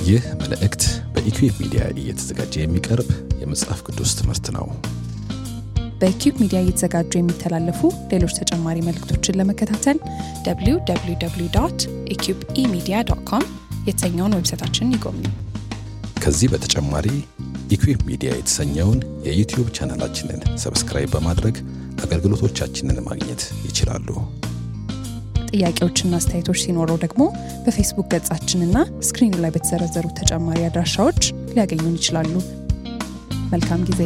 ይህ መልእክት በኢኩዌብ ሚዲያ እየተዘጋጀ የሚቀርብ የመጽሐፍ ቅዱስ ትምህርት ነው። በኪዩብ ሚዲያ እየተዘጋጁ የሚተላለፉ ሌሎች ተጨማሪ መልእክቶችን ለመከታተል www ኢኪዩብ ኢሚዲያ ዶት ኮም የተሰኘውን ዌብሳይታችንን ይጎብኙ። ከዚህ በተጨማሪ ኢኩዌብ ሚዲያ የተሰኘውን የዩቲዩብ ቻናላችንን ሰብስክራይብ በማድረግ አገልግሎቶቻችንን ማግኘት ይችላሉ። ጥያቄዎችና አስተያየቶች ሲኖረው ደግሞ በፌስቡክ ገጻችንና ስክሪኑ ላይ በተዘረዘሩ ተጨማሪ አድራሻዎች ሊያገኙን ይችላሉ። መልካም ጊዜ።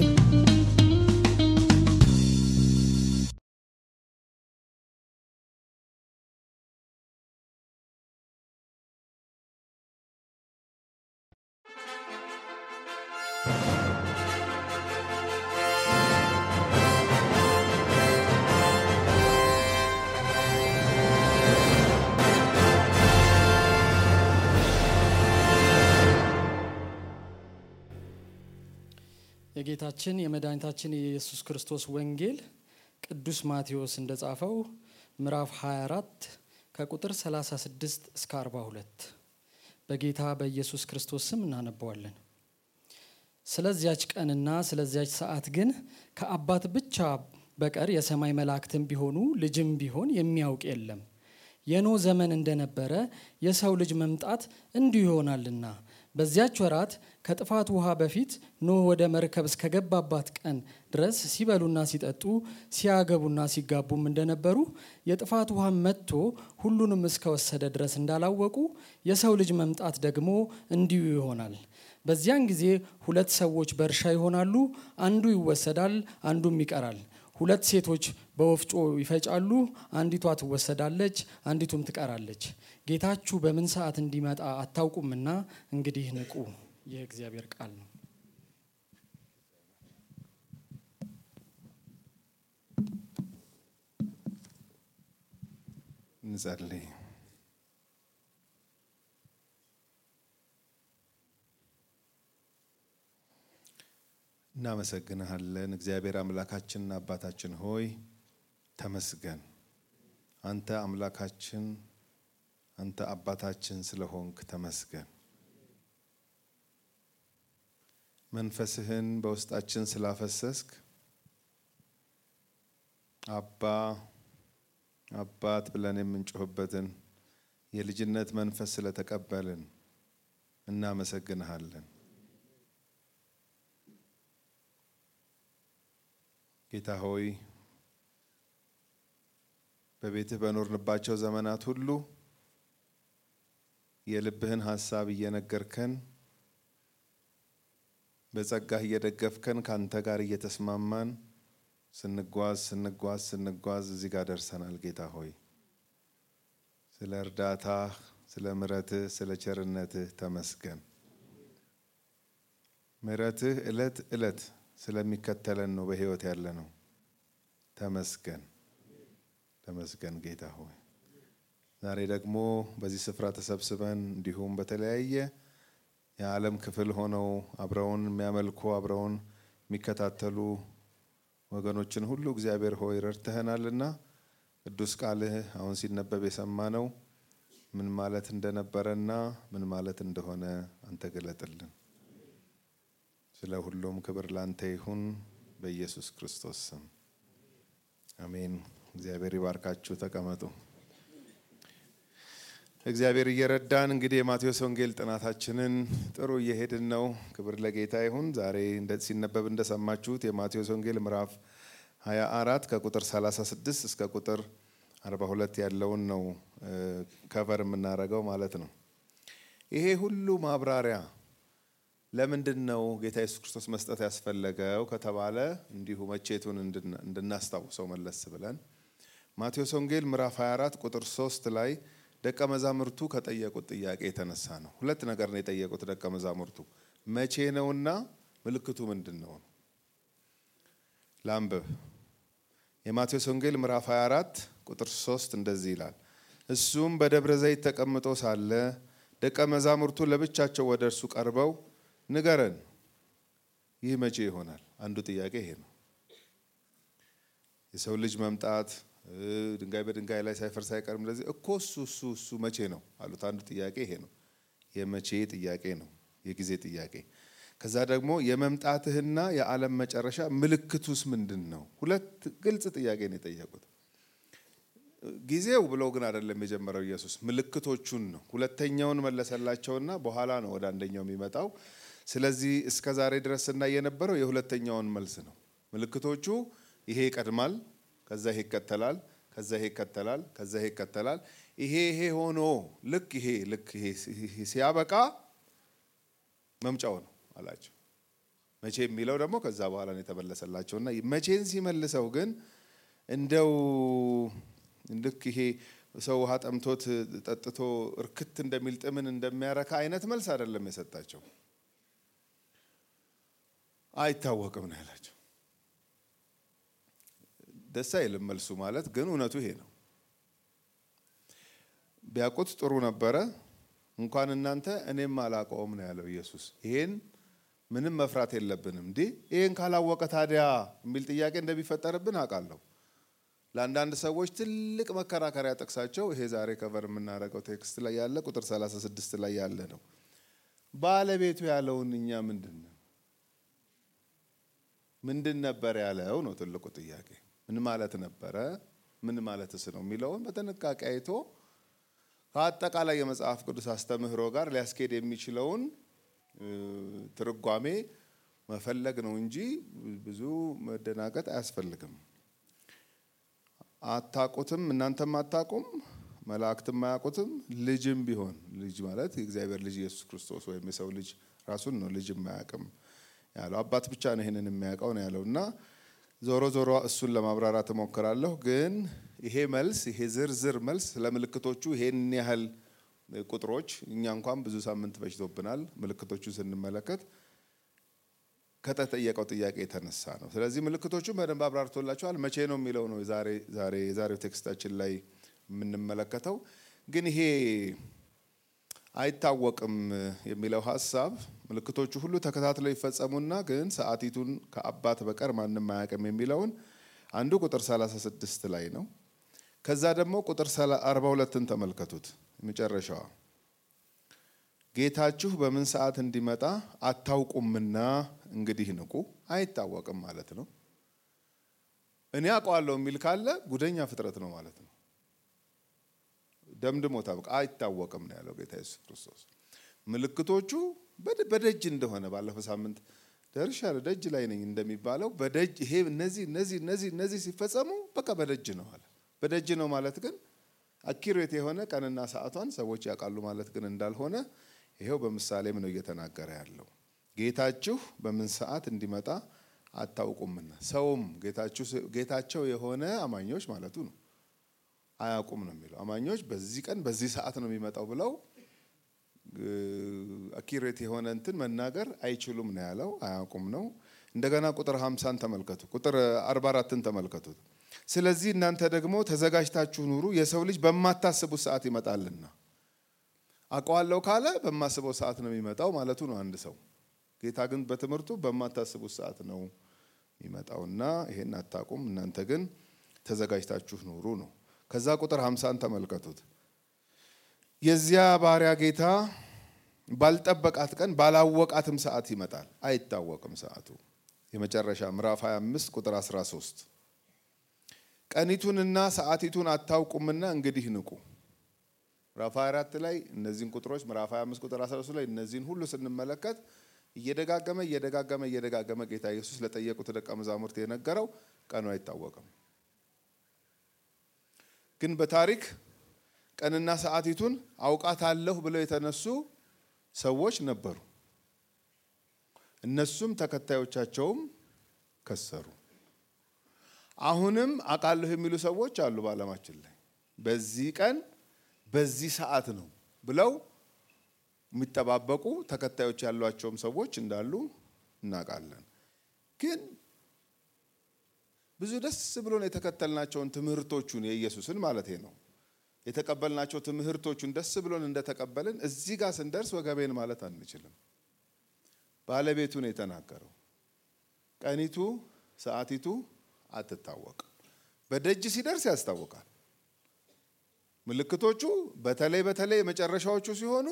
የጌታችን የመድኃኒታችን የኢየሱስ ክርስቶስ ወንጌል ቅዱስ ማቴዎስ እንደጻፈው ምዕራፍ 24 ከቁጥር 36 እስከ 42 በጌታ በኢየሱስ ክርስቶስ ስም እናነበዋለን። ስለዚያች ቀንና ስለዚያች ሰዓት ግን ከአባት ብቻ በቀር የሰማይ መላእክትም ቢሆኑ ልጅም ቢሆን የሚያውቅ የለም። የኖ ዘመን እንደነበረ የሰው ልጅ መምጣት እንዲሁ ይሆናልና። በዚያች ወራት ከጥፋት ውሃ በፊት ኖህ ወደ መርከብ እስከገባባት ቀን ድረስ ሲበሉና ሲጠጡ ሲያገቡና ሲጋቡም እንደነበሩ የጥፋት ውሃ መጥቶ ሁሉንም እስከወሰደ ድረስ እንዳላወቁ የሰው ልጅ መምጣት ደግሞ እንዲሁ ይሆናል። በዚያን ጊዜ ሁለት ሰዎች በእርሻ ይሆናሉ፣ አንዱ ይወሰዳል፣ አንዱም ይቀራል። ሁለት ሴቶች በወፍጮ ይፈጫሉ፣ አንዲቷ ትወሰዳለች፣ አንዲቱም ትቀራለች። ጌታችሁ በምን ሰዓት እንዲመጣ አታውቁምና እንግዲህ ንቁ። ይህ እግዚአብሔር ቃል ነው። እንጸልይ። እናመሰግንሃለን እግዚአብሔር አምላካችንና አባታችን ሆይ ተመስገን። አንተ አምላካችን አንተ አባታችን ስለሆንክ ተመስገን። መንፈስህን በውስጣችን ስላፈሰስክ አባ አባት ብለን የምንጮህበትን የልጅነት መንፈስ ስለተቀበልን እናመሰግንሃለን። ጌታ ሆይ በቤትህ በኖርንባቸው ዘመናት ሁሉ የልብህን ሀሳብ እየነገርከን በጸጋህ እየደገፍከን ከአንተ ጋር እየተስማማን ስንጓዝ ስንጓዝ ስንጓዝ እዚህ ጋር ደርሰናል። ጌታ ሆይ ስለ እርዳታህ፣ ስለ ምሕረትህ፣ ስለ ቸርነትህ ተመስገን። ምሕረትህ ዕለት ዕለት ስለሚከተለን ነው በሕይወት ያለ ነው። ተመስገን ተመስገን ጌታ ሆይ ዛሬ ደግሞ በዚህ ስፍራ ተሰብስበን እንዲሁም በተለያየ የዓለም ክፍል ሆነው አብረውን የሚያመልኩ አብረውን የሚከታተሉ ወገኖችን ሁሉ እግዚአብሔር ሆይ ረድተህናልና ቅዱስ ቃልህ አሁን ሲነበብ የሰማነው ምን ማለት እንደነበረና ምን ማለት እንደሆነ አንተ ገለጥልን። ስለ ሁሉም ክብር ላንተ ይሁን በኢየሱስ ክርስቶስ ስም አሜን። እግዚአብሔር ይባርካችሁ። ተቀመጡ። እግዚአብሔር እየረዳን እንግዲህ የማቴዎስ ወንጌል ጥናታችንን ጥሩ እየሄድን ነው። ክብር ለጌታ ይሁን። ዛሬ ሲነበብ እንደሰማችሁት የማቴዎስ ወንጌል ምዕራፍ 24 ከቁጥር 36 እስከ ቁጥር 42 ያለውን ነው ከቨር የምናደርገው ማለት ነው። ይሄ ሁሉ ማብራሪያ ለምንድን ነው ጌታ ኢየሱስ ክርስቶስ መስጠት ያስፈለገው ከተባለ እንዲሁ መቼቱን እንድናስታውሰው መለስ ብለን ማቴዎስ ወንጌል ምዕራፍ 24 ቁጥር 3 ላይ ደቀ መዛሙርቱ ከጠየቁት ጥያቄ የተነሳ ነው። ሁለት ነገር ነው የጠየቁት ደቀ መዛሙርቱ፣ መቼ ነውና ምልክቱ ምንድን ነው? ላንብብ። የማቴዎስ ወንጌል ምዕራፍ 24 ቁጥር 3 እንደዚህ ይላል። እሱም በደብረ ዘይት ተቀምጦ ሳለ ደቀ መዛሙርቱ ለብቻቸው ወደ እርሱ ቀርበው ንገረን፣ ይህ መቼ ይሆናል? አንዱ ጥያቄ ይሄ ነው። የሰው ልጅ መምጣት ድንጋይ በድንጋይ ላይ ሳይፈርስ አይቀርም። ለዚህ እኮ እሱ እሱ እሱ መቼ ነው አሉት። አንዱ ጥያቄ ይሄ ነው። የመቼ ጥያቄ ነው፣ የጊዜ ጥያቄ። ከዛ ደግሞ የመምጣትህና የዓለም መጨረሻ ምልክቱስ ምንድን ነው? ሁለት ግልጽ ጥያቄ ነው የጠየቁት። ጊዜው ብለው ግን አይደለም የጀመረው ኢየሱስ፣ ምልክቶቹን ነው። ሁለተኛውን መለሰላቸውና በኋላ ነው ወደ አንደኛው የሚመጣው። ስለዚህ እስከ ዛሬ ድረስ ስናይ የነበረው የሁለተኛውን መልስ ነው። ምልክቶቹ ይሄ ይቀድማል፣ ከዛ ይሄ ይከተላል፣ ከዛ ይሄ ይከተላል፣ ከዛ ይሄ ይከተላል። ይሄ ይሄ ሆኖ ልክ ይሄ ልክ ይሄ ሲያበቃ መምጫው ነው አላቸው። መቼ የሚለው ደግሞ ከዛ በኋላ ነው የተመለሰላቸውና መቼን ሲመልሰው ግን እንደው ልክ ይሄ ሰው ውሃ ጠምቶት ጠጥቶ እርክት እንደሚል ጥምን እንደሚያረካ አይነት መልስ አይደለም የሰጣቸው። አይታወቅም ነው ያላቸው። ደስ አይልም መልሱ ማለት ግን እውነቱ ይሄ ነው። ቢያውቁት ጥሩ ነበረ። እንኳን እናንተ እኔም አላውቀውም ነው ያለው ኢየሱስ። ይሄን ምንም መፍራት የለብንም። እንዲህ ይሄን ካላወቀ ታዲያ የሚል ጥያቄ እንደሚፈጠርብን አውቃለሁ። ለአንዳንድ ሰዎች ትልቅ መከራከሪያ ጥቅሳቸው ይሄ ዛሬ ከቨር የምናደርገው ቴክስት ላይ ያለ ቁጥር 36 ላይ ያለ ነው። ባለቤቱ ያለውን እኛ ምንድን ነው ምንድን ነበር ያለው ነው ትልቁ ጥያቄ። ምን ማለት ነበረ? ምን ማለትስ ነው የሚለውን በጥንቃቄ አይቶ ከአጠቃላይ የመጽሐፍ ቅዱስ አስተምህሮ ጋር ሊያስኬድ የሚችለውን ትርጓሜ መፈለግ ነው እንጂ ብዙ መደናገጥ አያስፈልግም። አታቁትም፣ እናንተም አታቁም፣ መላእክትም አያውቁትም፣ ልጅም ቢሆን ልጅ ማለት የእግዚአብሔር ልጅ ኢየሱስ ክርስቶስ ወይም የሰው ልጅ ራሱን ነው ልጅም አያውቅም ያለው አባት ብቻ ነው ይህንን የሚያውቀው ነው ያለው እና ዞሮ ዞሮ እሱን ለማብራራት እሞክራለሁ። ግን ይሄ መልስ ይሄ ዝርዝር መልስ ለምልክቶቹ ይሄን ያህል ቁጥሮች እኛ እንኳን ብዙ ሳምንት ፈጅቶብናል ምልክቶቹን ስንመለከት ከተጠየቀው ጥያቄ የተነሳ ነው። ስለዚህ ምልክቶቹን በደንብ አብራርቶላቸዋል። መቼ ነው የሚለው ነው ዛሬ የዛሬው ቴክስታችን ላይ የምንመለከተው። ግን ይሄ አይታወቅም የሚለው ሀሳብ ምልክቶቹ ሁሉ ተከታትለው ይፈጸሙና ግን ሰዓቲቱን ከአባት በቀር ማንም አያውቅም የሚለውን አንዱ ቁጥር 36 ላይ ነው። ከዛ ደግሞ ቁጥር 42ን ተመልከቱት። መጨረሻዋ ጌታችሁ በምን ሰዓት እንዲመጣ አታውቁምና እንግዲህ ንቁ። አይታወቅም ማለት ነው። እኔ አውቀዋለሁ የሚል ካለ ጉደኛ ፍጥረት ነው ማለት ነው። ደምድሞ ታውቅ አይታወቅም ነው ያለው ጌታ ኢየሱስ ክርስቶስ። ምልክቶቹ በደጅ እንደሆነ ባለፈው ሳምንት ደርሻለሁ ደጅ ላይ ነኝ እንደሚባለው በደጅ ይሄ እነዚህ እነዚህ እነዚህ እነዚህ ሲፈጸሙ በቃ በደጅ ነው አለ። በደጅ ነው ማለት ግን አኪሬት የሆነ ቀንና ሰዓቷን ሰዎች ያውቃሉ ማለት ግን እንዳልሆነ ይሄው በምሳሌም ነው እየተናገረ ያለው። ጌታችሁ በምን ሰዓት እንዲመጣ አታውቁምና ሰውም ጌታቸው የሆነ አማኞች ማለቱ ነው አያውቁም ነው የሚለው። አማኞች በዚህ ቀን በዚህ ሰዓት ነው የሚመጣው ብለው አኪሬት የሆነ እንትን መናገር አይችሉም ነው ያለው። አያውቁም ነው። እንደገና ቁጥር 50ን ተመልከቱ። ቁጥር 44ን ተመልከቱት። ስለዚህ እናንተ ደግሞ ተዘጋጅታችሁ ኑሩ፣ የሰው ልጅ በማታስቡት ሰዓት ይመጣልና። አውቀዋለሁ ካለ በማስበው ሰዓት ነው የሚመጣው ማለቱ ነው አንድ ሰው። ጌታ ግን በትምህርቱ በማታስቡት ሰዓት ነው የሚመጣውና ይሄን አታውቁም፣ እናንተ ግን ተዘጋጅታችሁ ኑሩ ነው። ከዛ ቁጥር 50ን ተመልከቱት። የዚያ ባሪያ ጌታ ባልጠበቃት ቀን ባላወቃትም ሰዓት ይመጣል፣ አይታወቅም ሰዓቱ። የመጨረሻ ምዕራፍ 25 ቁጥር 13 ቀኒቱንና ሰዓቲቱን አታውቁምና እንግዲህ ንቁ። ምዕራፍ 24 ላይ እነዚህን ቁጥሮች ምዕራፍ 25 ቁጥር 13 ላይ እነዚህን ሁሉ ስንመለከት እየደጋገመ እየደጋገመ እየደጋገመ ጌታ ኢየሱስ ለጠየቁት ደቀ መዛሙርት የነገረው ቀኑ አይታወቅም። ግን በታሪክ ቀንና ሰዓቲቱን አውቃታለሁ ብለው የተነሱ ሰዎች ነበሩ። እነሱም ተከታዮቻቸውም ከሰሩ። አሁንም አውቃለሁ የሚሉ ሰዎች አሉ በዓለማችን ላይ በዚህ ቀን በዚህ ሰዓት ነው ብለው የሚጠባበቁ ተከታዮች ያሏቸውም ሰዎች እንዳሉ እናውቃለን። ግን ብዙ ደስ ብሎን የተከተልናቸውን ትምህርቶቹን የኢየሱስን ማለት ነው የተቀበልናቸው ትምህርቶቹን ደስ ብሎን እንደተቀበልን እዚህ ጋር ስንደርስ ወገቤን ማለት አንችልም። ባለቤቱ ነው የተናገረው። ቀኒቱ ሰዓቲቱ አትታወቅም። በደጅ ሲደርስ ያስታውቃል። ምልክቶቹ በተለይ በተለይ የመጨረሻዎቹ ሲሆኑ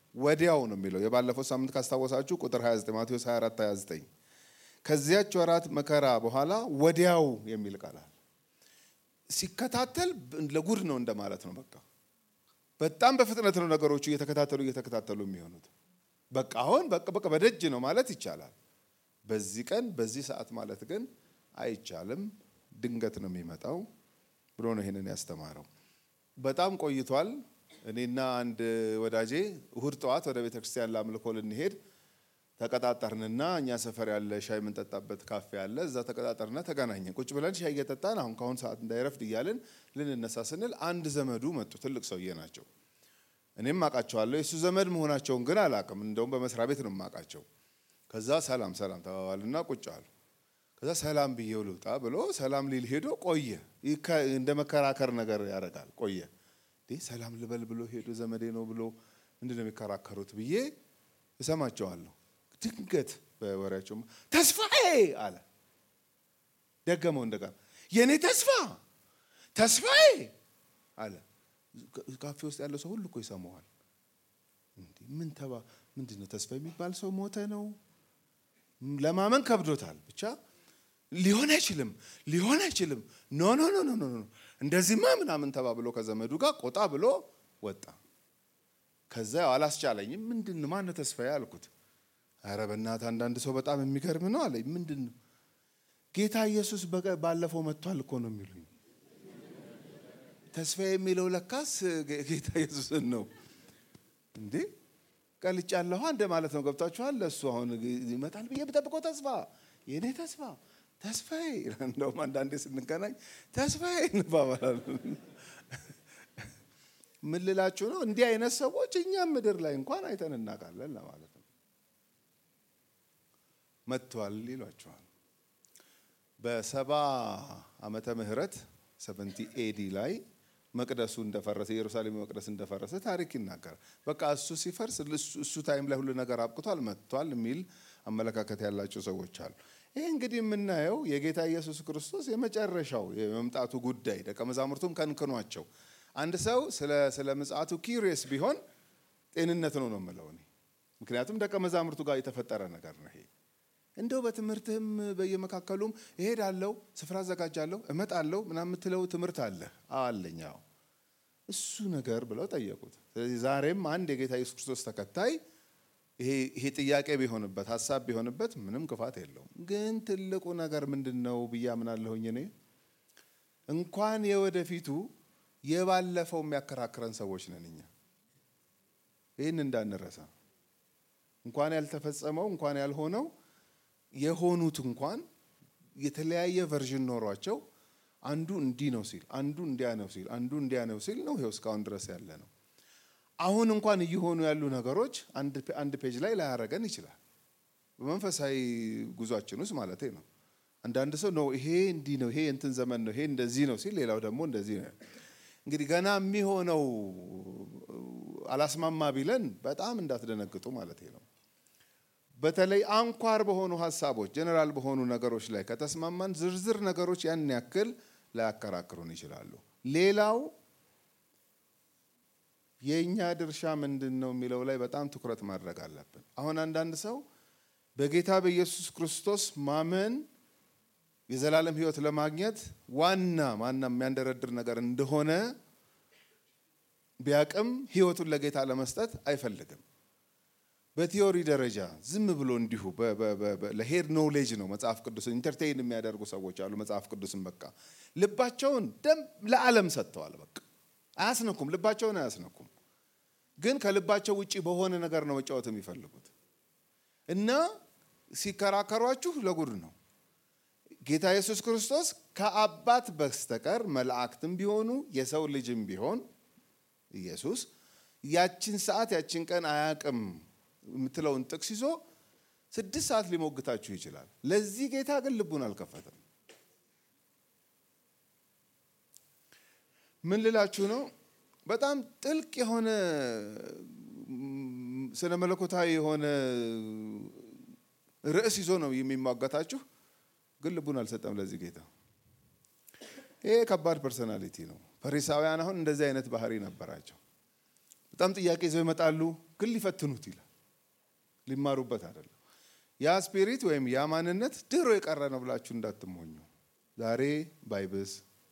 ወዲያው ነው የሚለው። የባለፈው ሳምንት ካስታወሳችሁ ቁጥር 29 ማቴዎስ 24 29 ከዚያች ወራት መከራ በኋላ ወዲያው የሚል ቃላል ሲከታተል ለጉድ ነው እንደማለት ነው። በቃ በጣም በፍጥነት ነው ነገሮቹ እየተከታተሉ እየተከታተሉ የሚሆኑት። በቃ አሁን በቃ በቃ በደጅ ነው ማለት ይቻላል። በዚህ ቀን በዚህ ሰዓት ማለት ግን አይቻልም። ድንገት ነው የሚመጣው ብሎ ነው ይህንን ያስተማረው። በጣም ቆይቷል። እኔና አንድ ወዳጄ እሁድ ጠዋት ወደ ቤተ ክርስቲያን ለአምልኮ ልንሄድ ተቀጣጠርንና እኛ ሰፈር ያለ ሻይ የምንጠጣበት ካፌ አለ። እዛ ተቀጣጠርና ተገናኘን። ቁጭ ብለን ሻይ እየጠጣን አሁን ከአሁን ሰዓት እንዳይረፍድ እያልን ልንነሳ ስንል አንድ ዘመዱ መጡ። ትልቅ ሰውዬ ናቸው። እኔም አውቃቸዋለሁ። የእሱ ዘመድ መሆናቸውን ግን አላውቅም። እንደውም በመስሪያ ቤት ነው የማውቃቸው። ከዛ ሰላም ሰላም ተባባልና ቁጭ አሉ። ከዛ ሰላም ብዬው ልውጣ ብሎ ሰላም ሊል ሄዶ ቆየ። እንደ መከራከር ነገር ያደርጋል። ቆየ። ሰላም ልበል ብሎ ሄዶ ዘመዴ ነው ብሎ ምንድን ነው የሚከራከሩት ብዬ እሰማቸዋለሁ። ድንገት በወሬያቸው ተስፋዬ አለ። ደገመው እንደገና የእኔ ተስፋ ተስፋዬ አለ። ካፌ ውስጥ ያለው ሰው ሁሉ እኮ ይሰማዋል። ምን ተባ ምንድን ነው ተስፋ የሚባል ሰው ሞተ ነው? ለማመን ከብዶታል። ብቻ ሊሆን አይችልም፣ ሊሆን አይችልም፣ ኖ ኖ ኖ ኖ ኖ እንደዚህማ ምናምን ተባብሎ ከዘመዱ ጋር ቆጣ ብሎ ወጣ። ከዛ አላስቻለኝም። ምንድን ነው ማነው ተስፋዬ አልኩት። ኧረ በእናትህ አንዳንድ ሰው በጣም የሚገርም ነው አለኝ። ምንድን ነው ጌታ ኢየሱስ ባለፈው መጥቷል እኮ ነው የሚሉኝ። ተስፋዬ የሚለው ለካስ ጌታ ኢየሱስን ነው እንዴ ቀልጫለሁ እንደ ማለት ነው። ገብታችኋል? ለእሱ አሁን ይመጣል ብዬ ብጠብቀው ተስፋ የእኔ ተስፋ ተስፋዬ። እንደውም አንዳንዴ ስንገናኝ ተስፋዬ እንባባላለን። ምን ልላችሁ ነው? እንዲህ አይነት ሰዎች እኛም ምድር ላይ እንኳን አይተን እናውቃለን ለማለት ነው። መጥቷል ይሏቸዋል። በሰባ ዓመተ ምህረት ሰቨንቲ ኤዲ ላይ መቅደሱ እንደፈረሰ የኢየሩሳሌም መቅደስ እንደፈረሰ ታሪክ ይናገራል። በቃ እሱ ሲፈርስ እሱ ታይም ላይ ሁሉ ነገር አብቅቷል መጥቷል የሚል አመለካከት ያላቸው ሰዎች አሉ። ይህ እንግዲህ የምናየው የጌታ ኢየሱስ ክርስቶስ የመጨረሻው የመምጣቱ ጉዳይ ደቀ መዛሙርቱም ከንክኗቸው አንድ ሰው ስለ ምጽአቱ ኪሪየስ ቢሆን ጤንነት ነው ነው የምለው እኔ። ምክንያቱም ደቀ መዛሙርቱ ጋር የተፈጠረ ነገር ነው ይሄ። እንደው በትምህርትህም በየመካከሉም እሄዳለሁ፣ ስፍራ አዘጋጃለሁ፣ እመጣለሁ ምናምን የምትለው ትምህርት አለ አለኝ። አዎ እሱ ነገር ብለው ጠየቁት። ስለዚህ ዛሬም አንድ የጌታ ኢየሱስ ክርስቶስ ተከታይ ይሄ ጥያቄ ቢሆንበት ሀሳብ ቢሆንበት ምንም ክፋት የለውም። ግን ትልቁ ነገር ምንድን ነው ብዬ አምናለሁኝ እኔ እንኳን የወደፊቱ የባለፈው የሚያከራክረን ሰዎች ነን እኛ። ይህን እንዳንረሳ እንኳን ያልተፈጸመው እንኳን ያልሆነው የሆኑት እንኳን የተለያየ ቨርዥን ኖሯቸው አንዱ እንዲህ ነው ሲል አንዱ እንዲያ ነው ሲል አንዱ እንዲያ ነው ሲል ነው ይኸው እስካሁን ድረስ ያለ ነው። አሁን እንኳን እየሆኑ ያሉ ነገሮች አንድ ፔጅ ላይ ላያረገን ይችላል። በመንፈሳዊ ጉዟችን ውስጥ ማለት ነው። አንዳንድ ሰው ነው ይሄ እንዲህ ነው ይሄ እንትን ዘመን ነው ይሄ እንደዚህ ነው ሲል ሌላው ደግሞ እንደዚህ ነው። እንግዲህ ገና የሚሆነው አላስማማ ቢለን በጣም እንዳትደነግጡ ማለት ነው። በተለይ አንኳር በሆኑ ሀሳቦች ጀነራል በሆኑ ነገሮች ላይ ከተስማማን ዝርዝር ነገሮች ያን ያክል ላያከራክሩን ይችላሉ። ሌላው የእኛ ድርሻ ምንድን ነው የሚለው ላይ በጣም ትኩረት ማድረግ አለብን። አሁን አንዳንድ ሰው በጌታ በኢየሱስ ክርስቶስ ማመን የዘላለም ሕይወት ለማግኘት ዋና ዋና የሚያንደረድር ነገር እንደሆነ ቢያቅም ሕይወቱን ለጌታ ለመስጠት አይፈልግም። በቲዮሪ ደረጃ ዝም ብሎ እንዲሁ ለሄድ ኖውሌጅ ነው መጽሐፍ ቅዱስን ኢንተርቴይን የሚያደርጉ ሰዎች አሉ። መጽሐፍ ቅዱስን በቃ ልባቸውን ደም ለዓለም ሰጥተዋል። በቃ አያስነኩም፣ ልባቸውን አያስነኩም። ግን ከልባቸው ውጭ በሆነ ነገር ነው መጫወት የሚፈልጉት እና ሲከራከሯችሁ ለጉድ ነው። ጌታ ኢየሱስ ክርስቶስ ከአባት በስተቀር መላእክትም ቢሆኑ የሰው ልጅም ቢሆን ኢየሱስ ያችን ሰዓት ያችን ቀን አያቅም የምትለውን ጥቅስ ይዞ ስድስት ሰዓት ሊሞግታችሁ ይችላል። ለዚህ ጌታ ግን ልቡን አልከፈተም። ምን ልላችሁ ነው? በጣም ጥልቅ የሆነ ስነ መለኮታዊ የሆነ ርዕስ ይዞ ነው የሚሟገታችሁ፣ ግን ልቡን አልሰጠም ለዚህ ጌታ። ይሄ ከባድ ፐርሶናሊቲ ነው። ፈሪሳውያን አሁን እንደዚህ አይነት ባህሪ ነበራቸው። በጣም ጥያቄ ይዘው ይመጣሉ። ግን ሊፈትኑት ይላል። ሊማሩበት አይደለም። ያ ስፒሪት ወይም ያ ማንነት ድሮ የቀረ ነው ብላችሁ እንዳትሞኙ። ዛሬ ባይብስ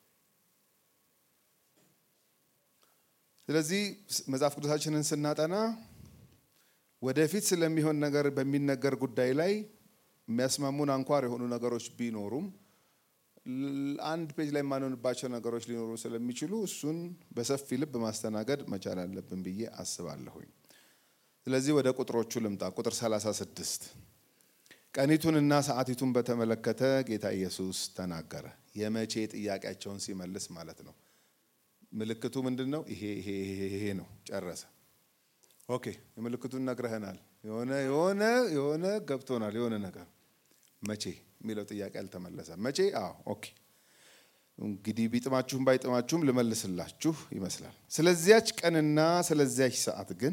ስለዚህ መጽሐፍ ቅዱሳችንን ስናጠና ወደፊት ስለሚሆን ነገር በሚነገር ጉዳይ ላይ የሚያስማሙን አንኳር የሆኑ ነገሮች ቢኖሩም አንድ ፔጅ ላይ የማንሆንባቸው ነገሮች ሊኖሩ ስለሚችሉ እሱን በሰፊ ልብ ማስተናገድ መቻል አለብን ብዬ አስባለሁኝ። ስለዚህ ወደ ቁጥሮቹ ልምጣ። ቁጥር 36 ቀኒቱንና ሰዓቲቱን በተመለከተ ጌታ ኢየሱስ ተናገረ። የመቼ ጥያቄያቸውን ሲመልስ ማለት ነው። ምልክቱ ምንድን ነው? ይሄ ይሄ ይሄ ነው። ጨረሰ። ኦኬ፣ የምልክቱን ነግረህናል። የሆነ የሆነ የሆነ ገብቶናል። የሆነ ነገር መቼ የሚለው ጥያቄ አልተመለሰም። መቼ? አዎ፣ ኦኬ። እንግዲህ ቢጥማችሁም ባይጥማችሁም ልመልስላችሁ ይመስላል። ስለዚያች ቀንና ስለዚያች ሰዓት ግን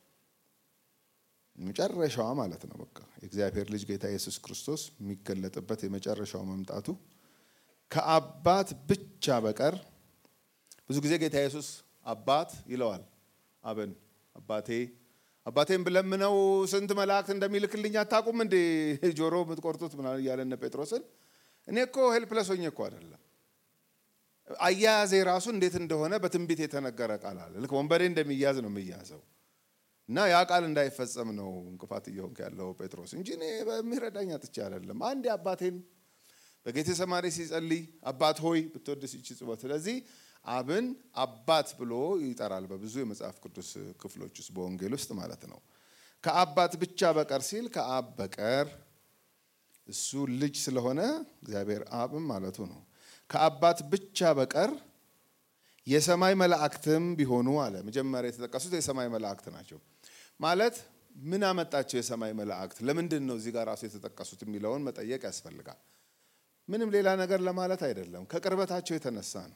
መጨረሻዋ ማለት ነው። በቃ የእግዚአብሔር ልጅ ጌታ ኢየሱስ ክርስቶስ የሚገለጥበት የመጨረሻው መምጣቱ ከአባት ብቻ በቀር ብዙ ጊዜ ጌታ ኢየሱስ አባት ይለዋል። አብን አባቴ አባቴን ብለምነው ስንት መላእክት እንደሚልክልኝ አታውቁም እንዴ? ጆሮ የምትቆርጡት ምናምን እያለ እነ ጴጥሮስን እኔ እኮ ሄልፕለስ ሆኜ እኮ አይደለም። አያያዜ ራሱ እንዴት እንደሆነ በትንቢት የተነገረ ቃል አለ። ልክ ወንበዴ እንደሚያዝ ነው የሚያዘው እና ያ ቃል እንዳይፈጸም ነው እንቅፋት እየሆንክ ያለው ጴጥሮስ እንጂ እኔ በሚረዳኝ አጥቼ አይደለም። አንድ አባቴን በጌቴ ሰማሪ ሲጸልይ አባት ሆይ ብትወድስ ይቺ ጽዋ። ስለዚህ አብን አባት ብሎ ይጠራል በብዙ የመጽሐፍ ቅዱስ ክፍሎች ውስጥ በወንጌል ውስጥ ማለት ነው። ከአባት ብቻ በቀር ሲል ከአብ በቀር እሱ ልጅ ስለሆነ እግዚአብሔር አብም ማለቱ ነው። ከአባት ብቻ በቀር የሰማይ መላእክትም ቢሆኑ አለ። መጀመሪያ የተጠቀሱት የሰማይ መላእክት ናቸው። ማለት ምን አመጣቸው? የሰማይ መላእክት ለምንድን ነው እዚህ ጋር ራሱ የተጠቀሱት የሚለውን መጠየቅ ያስፈልጋል። ምንም ሌላ ነገር ለማለት አይደለም፣ ከቅርበታቸው የተነሳ ነው።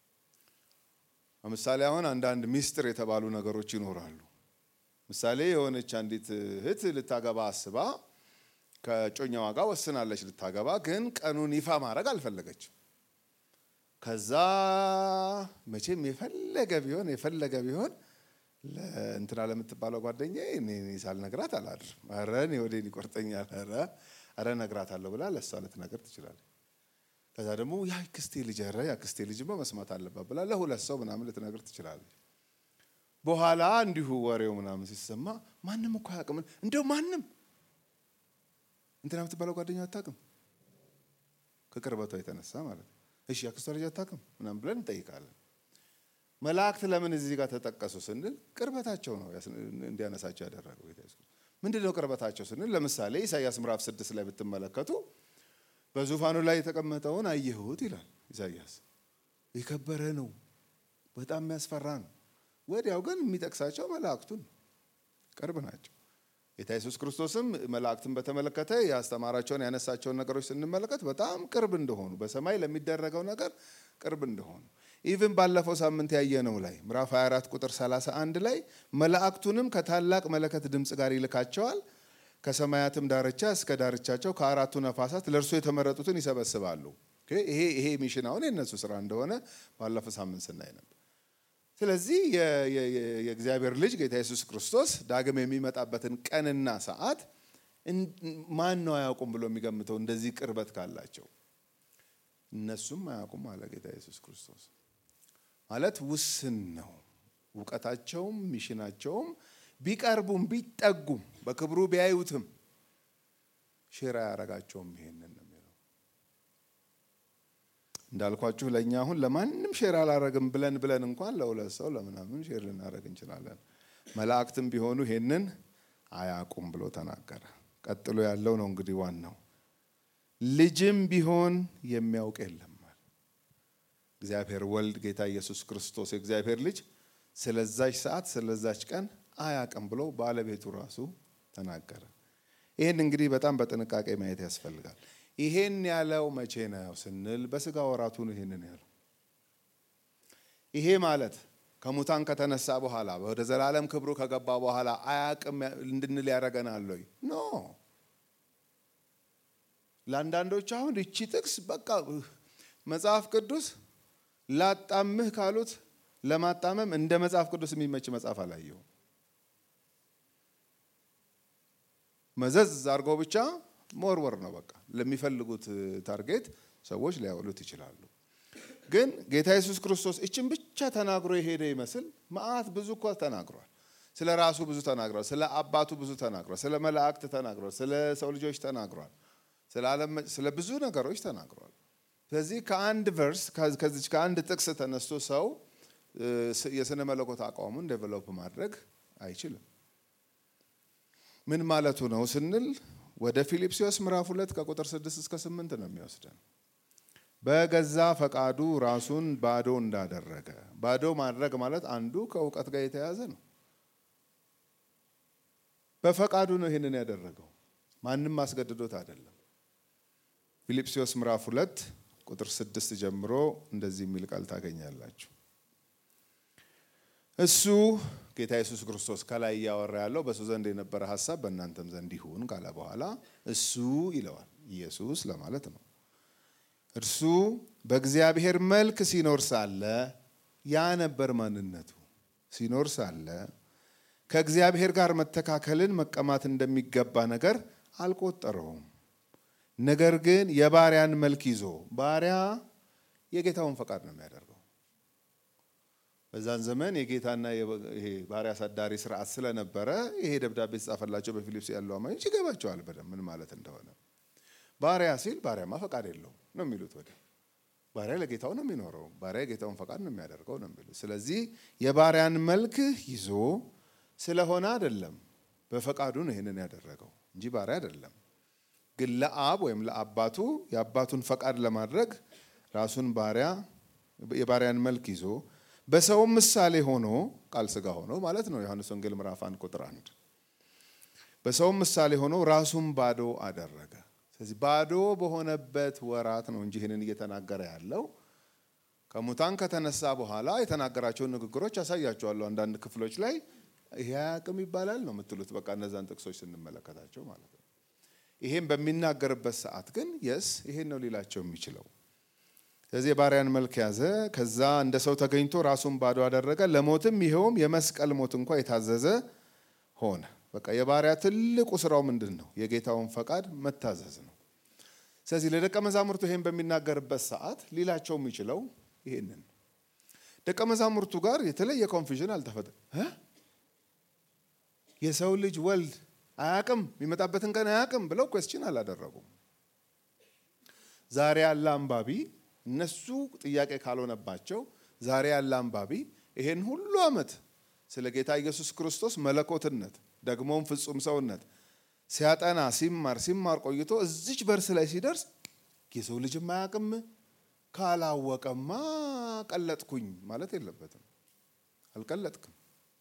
ለምሳሌ አሁን አንዳንድ ሚስጥር የተባሉ ነገሮች ይኖራሉ። ምሳሌ የሆነች አንዲት እህት ልታገባ አስባ ከጮኛዋ ጋር ወስናለች ልታገባ፣ ግን ቀኑን ይፋ ማድረግ አልፈለገችም። ከዛ መቼም የፈለገ ቢሆን የፈለገ ቢሆን እንትና ለምትባለው ጓደኛ እኔ ሳልነግራት አላድርም። ኧረ እኔ ወዴን ይቆርጠኛል። ኧረ ኧረ እነግራታለሁ ብላ ለእሷ ልትነግር ትችላለች። ከዛ ደግሞ ያ ክስቴ ልጅ ኧረ ያ ክስቴ ልጅማ መስማት አለባት ብላ ለሁለት ሰው ምናምን ልትነግር ትችላለች። በኋላ እንዲሁ ወሬው ምናምን ሲሰማ ማንም እኮ አያውቅም። እንደው ማንም እንትና የምትባለው ጓደኛ አታውቅም፣ ከቅርበቷ የተነሳ ማለት ነው። እሺ አክስቷ ልጅ አታውቅም ምናምን ብለን እንጠይቃለን። መላእክት ለምን እዚህ ጋር ተጠቀሱ ስንል ቅርበታቸው ነው እንዲያነሳቸው ያደረገው ጌታ ኢየሱስ። ምንድን ነው ቅርበታቸው ስንል ለምሳሌ ኢሳያስ ምዕራፍ ስድስት ላይ ብትመለከቱ በዙፋኑ ላይ የተቀመጠውን አየሁት ይላል ኢሳያስ። የከበረ ነው፣ በጣም የሚያስፈራ ነው። ወዲያው ግን የሚጠቅሳቸው መላእክቱን ቅርብ ናቸው። ጌታ ኢየሱስ ክርስቶስም መላእክትን በተመለከተ ያስተማራቸውን ያነሳቸውን ነገሮች ስንመለከት በጣም ቅርብ እንደሆኑ በሰማይ ለሚደረገው ነገር ቅርብ እንደሆኑ ኢቭን ባለፈው ሳምንት ያየነው ላይ ምዕራፍ 24 ቁጥር 31 ላይ መላእክቱንም ከታላቅ መለከት ድምፅ ጋር ይልካቸዋል ከሰማያትም ዳርቻ እስከ ዳርቻቸው ከአራቱ ነፋሳት ለእርሱ የተመረጡትን ይሰበስባሉ። ይሄ ይሄ ሚሽን አሁን የነሱ ስራ እንደሆነ ባለፈው ሳምንት ስናይ ነበር። ስለዚህ የእግዚአብሔር ልጅ ጌታ ኢየሱስ ክርስቶስ ዳግም የሚመጣበትን ቀንና ሰዓት ማን ነው አያውቁም ብሎ የሚገምተው? እንደዚህ ቅርበት ካላቸው እነሱም አያውቁም አለ ጌታ ኢየሱስ ክርስቶስ። ማለት ውስን ነው እውቀታቸውም ሚሽናቸውም ቢቀርቡም ቢጠጉም በክብሩ ቢያዩትም ሼር አያረጋቸውም። ይሄንን ነው የሚለው። እንዳልኳችሁ ለእኛ አሁን ለማንም ሼር አላረግም ብለን ብለን እንኳን ለሁለት ሰው ለምናምን ሼር ልናደረግ እንችላለን። መላእክትም ቢሆኑ ይሄንን አያውቁም ብሎ ተናገረ። ቀጥሎ ያለው ነው እንግዲህ ዋናው ልጅም ቢሆን የሚያውቅ የለም። እግዚአብሔር ወልድ ጌታ ኢየሱስ ክርስቶስ የእግዚአብሔር ልጅ ስለዛች ሰዓት ስለዛች ቀን አያውቅም ብሎ ባለቤቱ ራሱ ተናገረ። ይህን እንግዲህ በጣም በጥንቃቄ ማየት ያስፈልጋል። ይሄን ያለው መቼ ነው ስንል በስጋ ወራቱ ነው ይሄንን ያለው። ይሄ ማለት ከሙታን ከተነሳ በኋላ ወደ ዘላለም ክብሩ ከገባ በኋላ አያውቅም እንድንል ያደርገናል ወይ? ኖ ለአንዳንዶች አሁን እቺ ጥቅስ በቃ መጽሐፍ ቅዱስ ላጣምህ ካሉት ለማጣመም እንደ መጽሐፍ ቅዱስ የሚመች መጽሐፍ አላየሁም። መዘዝ አድርገው ብቻ መወርወር ነው። በቃ ለሚፈልጉት ታርጌት ሰዎች ሊያውሉት ይችላሉ። ግን ጌታ ኢየሱስ ክርስቶስ እችን ብቻ ተናግሮ የሄደ ይመስል መዓት ብዙ እኮ ተናግሯል። ስለ ራሱ ብዙ ተናግሯል። ስለ አባቱ ብዙ ተናግሯል። ስለ መላእክት ተናግሯል። ስለ ሰው ልጆች ተናግሯል። ስለ ብዙ ነገሮች ተናግሯል። ስለዚህ ከአንድ ቨርስ ከዚች ከአንድ ጥቅስ ተነስቶ ሰው የስነ መለኮት አቋሙን ዴቨሎፕ ማድረግ አይችልም። ምን ማለቱ ነው ስንል ወደ ፊልጵስዩስ ምዕራፍ ሁለት ከቁጥር ስድስት እስከ ስምንት ነው የሚወስደን። በገዛ ፈቃዱ ራሱን ባዶ እንዳደረገ። ባዶ ማድረግ ማለት አንዱ ከእውቀት ጋር የተያዘ ነው። በፈቃዱ ነው ይህንን ያደረገው፣ ማንም አስገድዶት አይደለም። ፊልጵስዩስ ምዕራፍ ሁለት ቁጥር ስድስት ጀምሮ እንደዚህ የሚል ቃል ታገኛላችሁ። እሱ ጌታ ኢየሱስ ክርስቶስ ከላይ እያወራ ያለው በእሱ ዘንድ የነበረ ሀሳብ በእናንተም ዘንድ ይሁን ካለ በኋላ እሱ ይለዋል። ኢየሱስ ለማለት ነው። እርሱ በእግዚአብሔር መልክ ሲኖር ሳለ ያ ነበር ማንነቱ። ሲኖር ሳለ ከእግዚአብሔር ጋር መተካከልን መቀማት እንደሚገባ ነገር አልቆጠረውም። ነገር ግን የባሪያን መልክ ይዞ ባሪያ የጌታውን ፈቃድ ነው የሚያደርገው። በዛን ዘመን የጌታና ይሄ ባሪያ አሳዳሪ ስርዓት ስለነበረ ይሄ ደብዳቤ የተጻፈላቸው በፊልጵስ ያሉ አማኞች ይገባቸዋል በደንብ ምን ማለት እንደሆነ። ባሪያ ሲል ባሪያማ ፈቃድ የለውም ነው የሚሉት። ወደ ባሪያ ለጌታው ነው የሚኖረው፣ ባሪያ የጌታውን ፈቃድ ነው የሚያደርገው ነው የሚሉት። ስለዚህ የባሪያን መልክ ይዞ ስለሆነ አይደለም፣ በፈቃዱ ነው ይህንን ያደረገው እንጂ ባሪያ አይደለም። ግን ለአብ ወይም ለአባቱ የአባቱን ፈቃድ ለማድረግ ራሱን ባሪያ የባሪያን መልክ ይዞ በሰውም ምሳሌ ሆኖ ቃል ስጋ ሆኖ ማለት ነው። ዮሐንስ ወንጌል ምዕራፍ አንድ ቁጥር አንድ በሰውም ምሳሌ ሆኖ ራሱን ባዶ አደረገ። ስለዚህ ባዶ በሆነበት ወራት ነው እንጂ ይህንን እየተናገረ ያለው ከሙታን ከተነሳ በኋላ የተናገራቸውን ንግግሮች ያሳያቸዋለሁ። አንዳንድ ክፍሎች ላይ ይሄ አያውቅም ይባላል ነው የምትሉት። በቃ እነዛን ጥቅሶች ስንመለከታቸው ማለት ነው። ይሄም በሚናገርበት ሰዓት ግን የስ ይሄን ነው ሊላቸው የሚችለው። ስለዚህ የባሪያን መልክ ያዘ፣ ከዛ እንደ ሰው ተገኝቶ ራሱን ባዶ አደረገ፣ ለሞትም ይኸውም የመስቀል ሞት እንኳ የታዘዘ ሆነ። በቃ የባሪያ ትልቁ ስራው ምንድን ነው? የጌታውን ፈቃድ መታዘዝ ነው። ስለዚህ ለደቀ መዛሙርቱ ይሄን በሚናገርበት ሰዓት ሊላቸው የሚችለው ይሄንን ደቀ መዛሙርቱ ጋር የተለየ ኮንፊዥን አልተፈጠረም። የሰው ልጅ ወልድ አያቅም የሚመጣበትን ቀን አያቅም ብለው ኮስችን አላደረጉም። ዛሬ ያለ አንባቢ እነሱ ጥያቄ ካልሆነባቸው ዛሬ ያለ አንባቢ ይሄን ሁሉ ዓመት ስለ ጌታ ኢየሱስ ክርስቶስ መለኮትነት ደግሞም ፍጹም ሰውነት ሲያጠና ሲማር ሲማር ቆይቶ እዚች በርስ ላይ ሲደርስ የሰው ልጅም አያቅም ካላወቀማ ቀለጥኩኝ ማለት የለበትም። አልቀለጥክም።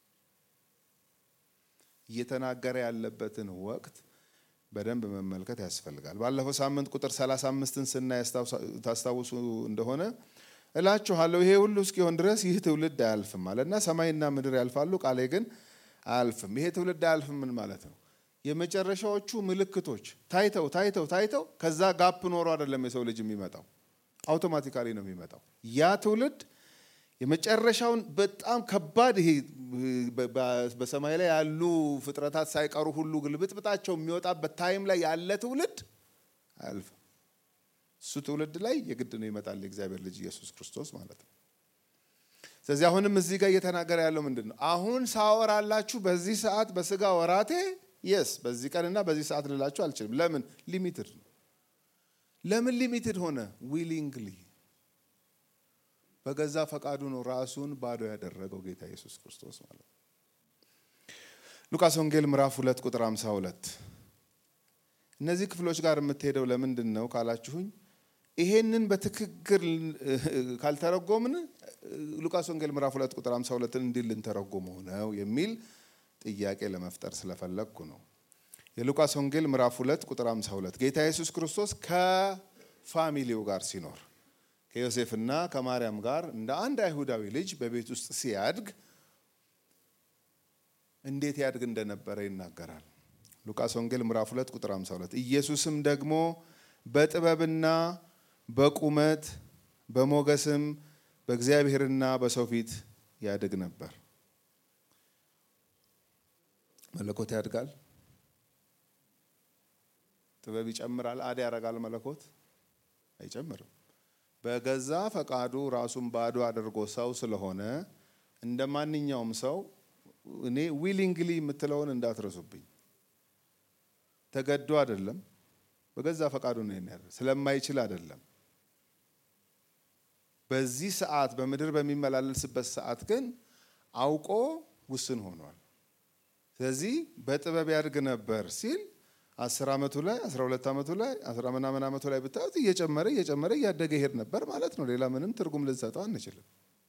እየተናገረ ያለበትን ወቅት በደንብ መመልከት ያስፈልጋል። ባለፈው ሳምንት ቁጥር 35ን ስናይ ታስታውሱ እንደሆነ እላችኋለሁ ይሄ ሁሉ እስኪሆን ድረስ ይህ ትውልድ አያልፍም አለና ሰማይና ምድር ያልፋሉ፣ ቃሌ ግን አያልፍም። ይሄ ትውልድ አያልፍም ምን ማለት ነው? የመጨረሻዎቹ ምልክቶች ታይተው ታይተው ታይተው ከዛ ጋፕ ኖሮ አይደለም የሰው ልጅ የሚመጣው አውቶማቲካሊ ነው የሚመጣው። ያ ትውልድ የመጨረሻውን በጣም ከባድ ይሄ በሰማይ ላይ ያሉ ፍጥረታት ሳይቀሩ ሁሉ ግልብጥብጣቸው የሚወጣበት ታይም ላይ ያለ ትውልድ አያልፍም። እሱ ትውልድ ላይ የግድ ነው ይመጣል የእግዚአብሔር ልጅ ኢየሱስ ክርስቶስ ማለት ነው። ስለዚህ አሁንም እዚህ ጋር እየተናገረ ያለው ምንድን ነው? አሁን ሳወራላችሁ በዚህ ሰዓት በስጋ ወራቴ የስ በዚህ ቀንና በዚህ ሰዓት ልላችሁ አልችልም። ለምን ሊሚትድ ነው። ለምን ሊሚትድ ሆነ? ዊሊንግሊ በገዛ ፈቃዱ ነው ራሱን ባዶ ያደረገው ጌታ ኢየሱስ ክርስቶስ ማለት ነው። ሉቃስ ወንጌል ምዕራፍ ሁለት ቁጥር 52 እነዚህ ክፍሎች ጋር የምትሄደው ለምንድን ነው ካላችሁኝ፣ ይሄንን በትክክል ካልተረጎምን ሉቃስ ወንጌል ምዕራፍ ሁለት ቁጥር 52ን እንዲህ ልንተረጎመው ነው የሚል ጥያቄ ለመፍጠር ስለፈለግኩ ነው። የሉቃስ ወንጌል ምዕራፍ ሁለት ቁጥር 52 ጌታ ኢየሱስ ክርስቶስ ከፋሚሊው ጋር ሲኖር ከዮሴፍና ከማርያም ጋር እንደ አንድ አይሁዳዊ ልጅ በቤት ውስጥ ሲያድግ እንዴት ያድግ እንደነበረ ይናገራል። ሉቃስ ወንጌል ምዕራፍ 2 ቁጥር 52 ኢየሱስም ደግሞ በጥበብና በቁመት በሞገስም በእግዚአብሔርና በሰው ፊት ያድግ ነበር። መለኮት ያድጋል። ጥበብ ይጨምራል፣ አድ ያደርጋል መለኮት አይጨምርም። በገዛ ፈቃዱ ራሱን ባዶ አድርጎ ሰው ስለሆነ እንደ ማንኛውም ሰው እኔ ዊሊንግሊ የምትለውን እንዳትረሱብኝ። ተገዶ አይደለም፣ በገዛ ፈቃዱ ነው ያደረገው። ስለማይችል አይደለም። በዚህ ሰዓት በምድር በሚመላለስበት ሰዓት ግን አውቆ ውስን ሆኗል። ስለዚህ በጥበብ ያድግ ነበር ሲል አስር ዓመቱ ላይ አስራ ሁለት ዓመቱ ላይ አስራ ምናምን ዓመቱ ላይ ብታዩት እየጨመረ እየጨመረ እያደገ ይሄድ ነበር ማለት ነው። ሌላ ምንም ትርጉም ልንሰጠው አንችልም።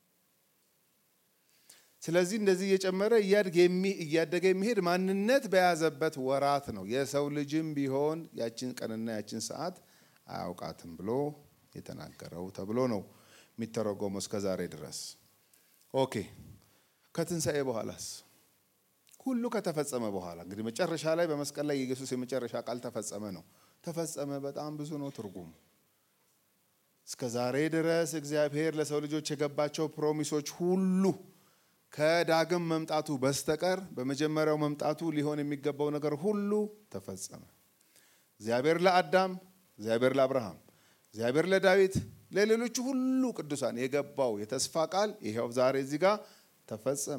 ስለዚህ እንደዚህ እየጨመረ እያደገ የሚሄድ ማንነት በያዘበት ወራት ነው። የሰው ልጅም ቢሆን ያችን ቀንና ያችን ሰዓት አያውቃትም ብሎ የተናገረው ተብሎ ነው የሚተረጎመው እስከ ዛሬ ድረስ። ኦኬ ከትንሣኤ በኋላስ ሁሉ ከተፈጸመ በኋላ እንግዲህ መጨረሻ ላይ በመስቀል ላይ የኢየሱስ የመጨረሻ ቃል ተፈጸመ ነው። ተፈጸመ በጣም ብዙ ነው ትርጉሙ። እስከ ዛሬ ድረስ እግዚአብሔር ለሰው ልጆች የገባቸው ፕሮሚሶች ሁሉ ከዳግም መምጣቱ በስተቀር በመጀመሪያው መምጣቱ ሊሆን የሚገባው ነገር ሁሉ ተፈጸመ። እግዚአብሔር ለአዳም፣ እግዚአብሔር ለአብርሃም፣ እግዚአብሔር ለዳዊት፣ ለሌሎቹ ሁሉ ቅዱሳን የገባው የተስፋ ቃል ይኸው ዛሬ እዚህ ጋር ተፈጸመ።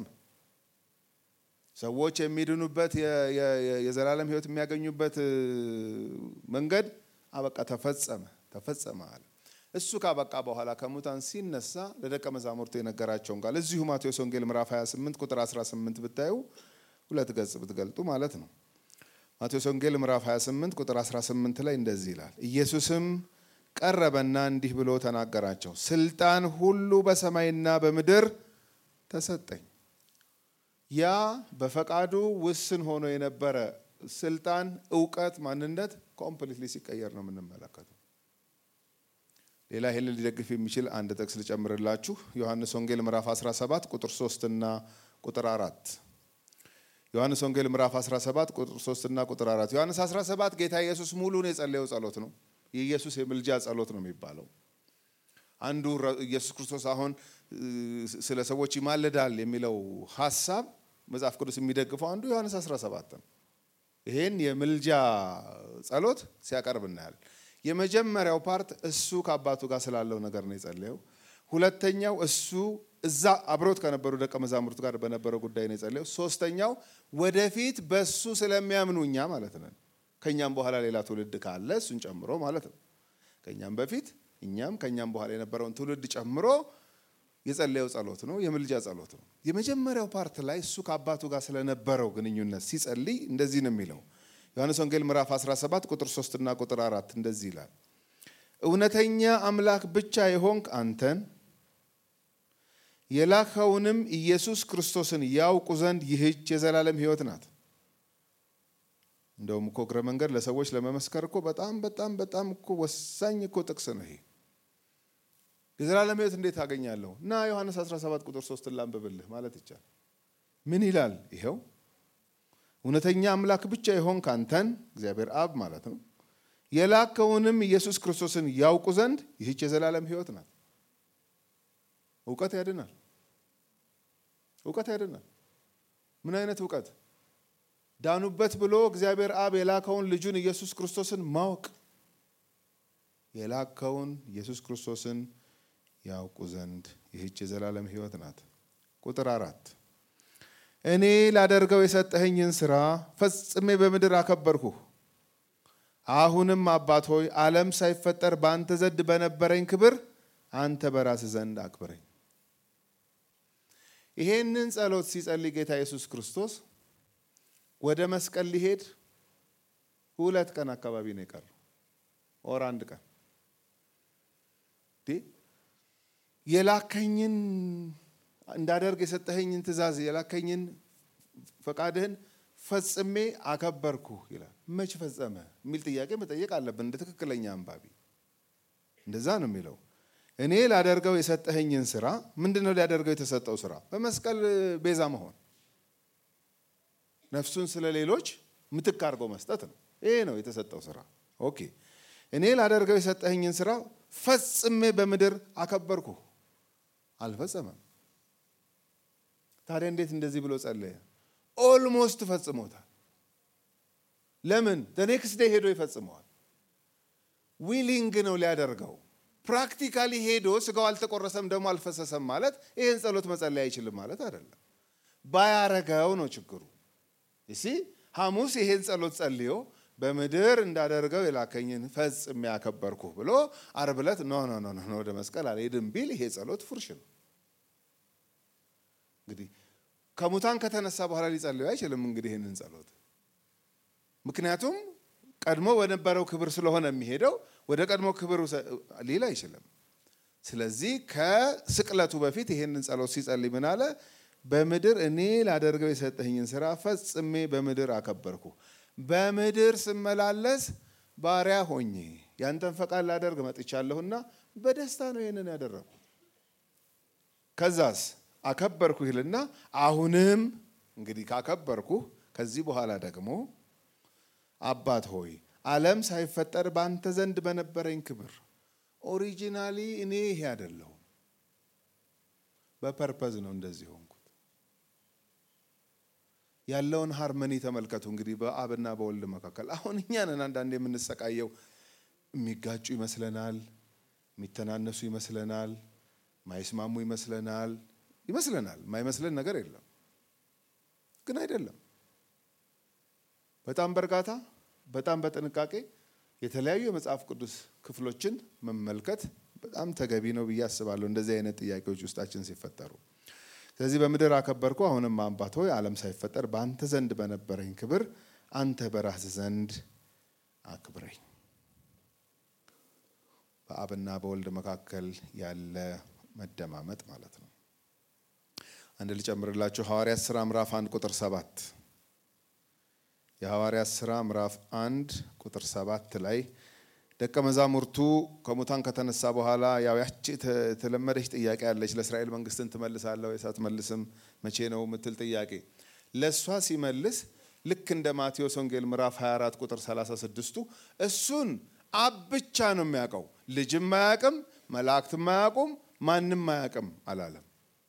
ሰዎች የሚድኑበት የዘላለም ሕይወት የሚያገኙበት መንገድ አበቃ፣ ተፈጸመ ተፈጸመ አለ። እሱ ካበቃ በኋላ ከሙታን ሲነሳ ለደቀ መዛሙርቱ የነገራቸውን ቃል እዚሁ ማቴዎስ ወንጌል ምዕራፍ 28 ቁጥር 18 ብታዩ ሁለት ገጽ ብትገልጡ ማለት ነው። ማቴዎስ ወንጌል ምዕራፍ 28 ቁጥር 18 ላይ እንደዚህ ይላል። ኢየሱስም ቀረበና እንዲህ ብሎ ተናገራቸው፣ ስልጣን ሁሉ በሰማይና በምድር ተሰጠኝ። ያ በፈቃዱ ውስን ሆኖ የነበረ ስልጣን፣ እውቀት፣ ማንነት ኮምፕሊትሊ ሲቀየር ነው የምንመለከተው። ሌላ ይህን ሊደግፍ የሚችል አንድ ጥቅስ ልጨምርላችሁ። ዮሐንስ ወንጌል ምዕራፍ 17 ቁጥር 3 እና ቁጥር 4 ዮሐንስ ወንጌል ምዕራፍ 17 ቁጥር 3 እና ቁጥር 4 ዮሐንስ 17 ጌታ ኢየሱስ ሙሉን የጸለየው ጸሎት ነው። የኢየሱስ የምልጃ ጸሎት ነው የሚባለው። አንዱ ኢየሱስ ክርስቶስ አሁን ስለ ሰዎች ይማልዳል የሚለው ሀሳብ መጽሐፍ ቅዱስ የሚደግፈው አንዱ ዮሐንስ 17 ነው። ይሄን የምልጃ ጸሎት ሲያቀርብ እናያለን። የመጀመሪያው ፓርት እሱ ከአባቱ ጋር ስላለው ነገር ነው የጸለየው። ሁለተኛው እሱ እዛ አብሮት ከነበሩ ደቀ መዛሙርት ጋር በነበረው ጉዳይ ነው የጸለየው። ሶስተኛው ወደፊት በሱ ስለሚያምኑ እኛ ማለት ነን። ከእኛም በኋላ ሌላ ትውልድ ካለ እሱን ጨምሮ ማለት ነው። ከእኛም በፊት እኛም ከእኛም በኋላ የነበረውን ትውልድ ጨምሮ የጸለየው ጸሎት ነው፣ የምልጃ ጸሎት ነው። የመጀመሪያው ፓርት ላይ እሱ ከአባቱ ጋር ስለነበረው ግንኙነት ሲጸልይ እንደዚህ ነው የሚለው ዮሐንስ ወንጌል ምዕራፍ 17 ቁጥር 3 እና ቁጥር 4 እንደዚህ ይላል። እውነተኛ አምላክ ብቻ የሆንክ አንተን የላከውንም ኢየሱስ ክርስቶስን ያውቁ ዘንድ ይህች የዘላለም ሕይወት ናት። እንደውም እኮ እግረ መንገድ ለሰዎች ለመመስከር እኮ በጣም በጣም በጣም እኮ ወሳኝ እኮ ጥቅስ ነው ይሄ። የዘላለም ሕይወት እንዴት አገኛለሁ? እና ዮሐንስ 17 ቁጥር 3 ላንብብልህ ማለት ይቻላል። ምን ይላል? ይኸው እውነተኛ አምላክ ብቻ የሆንክ አንተን እግዚአብሔር አብ ማለት ነው የላከውንም ኢየሱስ ክርስቶስን ያውቁ ዘንድ ይህች የዘላለም ሕይወት ናት። እውቀት ያድናል። እውቀት ያድናል። ምን አይነት እውቀት? ዳኑበት ብሎ እግዚአብሔር አብ የላከውን ልጁን ኢየሱስ ክርስቶስን ማወቅ የላከውን ኢየሱስ ክርስቶስን ያውቁ ዘንድ ይህች የዘላለም ሕይወት ናት። ቁጥር አራት እኔ ላደርገው የሰጠኸኝን ሥራ ፈጽሜ በምድር አከበርኩህ። አሁንም አባት ሆይ ዓለም ሳይፈጠር በአንተ ዘንድ በነበረኝ ክብር አንተ በራስህ ዘንድ አክብረኝ። ይሄንን ጸሎት ሲጸልይ ጌታ ኢየሱስ ክርስቶስ ወደ መስቀል ሊሄድ ሁለት ቀን አካባቢ ነው የቀረው፣ ኦር አንድ ቀን የላከኝን እንዳደርግ የሰጠኸኝን ትእዛዝ የላከኝን ፈቃድህን ፈጽሜ አከበርኩ ይላል። መች ፈጸመ የሚል ጥያቄ መጠየቅ አለብን እንደ ትክክለኛ አንባቢ። እንደዛ ነው የሚለው። እኔ ላደርገው የሰጠኸኝን ስራ ምንድን ነው ሊያደርገው የተሰጠው ስራ? በመስቀል ቤዛ መሆን፣ ነፍሱን ስለ ሌሎች ምትክ አድርጎ መስጠት ነው። ይሄ ነው የተሰጠው ስራ። ኦኬ እኔ ላደርገው የሰጠኸኝን ስራ ፈጽሜ በምድር አከበርኩ። አልፈጸመም። ታዲያ እንዴት እንደዚህ ብሎ ጸለየ? ኦልሞስት ፈጽሞታል። ለምን ኔክስት ዴይ ሄዶ ይፈጽመዋል። ዊሊንግ ነው ሊያደርገው። ፕራክቲካሊ ሄዶ ስጋው አልተቆረሰም ደግሞ አልፈሰሰም ማለት ይህን ጸሎት መጸለይ አይችልም ማለት አይደለም። ባያረገው ነው ችግሩ። እሲ ሐሙስ ይሄን ጸሎት ጸልዮ በምድር እንዳደርገው የላከኝን ፈጽሜ ያከበርኩ ብሎ ዓርብ ዕለት ኖ ኖ ኖ ኖ ወደ መስቀል አልሄድም ቢል ይሄ ጸሎት ፉርሽ ነው። እንግዲህ ከሙታን ከተነሳ በኋላ ሊጸልዩ አይችልም። እንግዲህ ይህንን ጸሎት ምክንያቱም ቀድሞ በነበረው ክብር ስለሆነ የሚሄደው ወደ ቀድሞ ክብር ሊል አይችልም። ስለዚህ ከስቅለቱ በፊት ይህንን ጸሎት ሲጸልይ ምን አለ? በምድር እኔ ላደርገው የሰጠኝን ስራ ፈጽሜ በምድር አከበርኩ። በምድር ስመላለስ ባሪያ ሆኜ ያንተን ፈቃድ ላደርግ መጥቻለሁና በደስታ ነው ይህንን ያደረግኩ። ከዛስ አከበርኩ ይልና አሁንም እንግዲህ ካከበርኩ ከዚህ በኋላ ደግሞ አባት ሆይ ዓለም ሳይፈጠር በአንተ ዘንድ በነበረኝ ክብር ኦሪጂናሊ እኔ ይሄ አይደለሁም፣ በፐርፐዝ ነው እንደዚህ ሆንኩት። ያለውን ሃርመኒ ተመልከቱ። እንግዲህ በአብና በወልድ መካከል አሁን እኛ ነን አንዳንድ የምንሰቃየው። የሚጋጩ ይመስለናል፣ የሚተናነሱ ይመስለናል፣ ማይስማሙ ይመስለናል ይመስለናል። የማይመስለን ነገር የለም፣ ግን አይደለም። በጣም በእርጋታ በጣም በጥንቃቄ የተለያዩ የመጽሐፍ ቅዱስ ክፍሎችን መመልከት በጣም ተገቢ ነው ብዬ አስባለሁ፣ እንደዚህ አይነት ጥያቄዎች ውስጣችን ሲፈጠሩ። ስለዚህ በምድር አከበርኩ፣ አሁንም አባት ሆይ ዓለም ሳይፈጠር በአንተ ዘንድ በነበረኝ ክብር አንተ በራስህ ዘንድ አክብረኝ። በአብና በወልድ መካከል ያለ መደማመጥ ማለት ነው። አንድ ልጨምርላችሁ፣ ሐዋርያት ሥራ ምዕራፍ አንድ ቁጥር ሰባት የሐዋርያት ሥራ ምዕራፍ አንድ ቁጥር ሰባት ላይ ደቀ መዛሙርቱ ከሙታን ከተነሳ በኋላ ያው ያቺ የተለመደች ጥያቄ አለች። ለእስራኤል መንግስትን ትመልሳለህ ወይስ አትመልስም? መቼ ነው የምትል ጥያቄ ለእሷ ሲመልስ ልክ እንደ ማቴዎስ ወንጌል ምዕራፍ 24 ቁጥር 36ቱ እሱን አብ ብቻ ነው የሚያውቀው፣ ልጅም አያውቅም፣ መላእክትም አያውቁም፣ ማንም አያውቅም አላለም።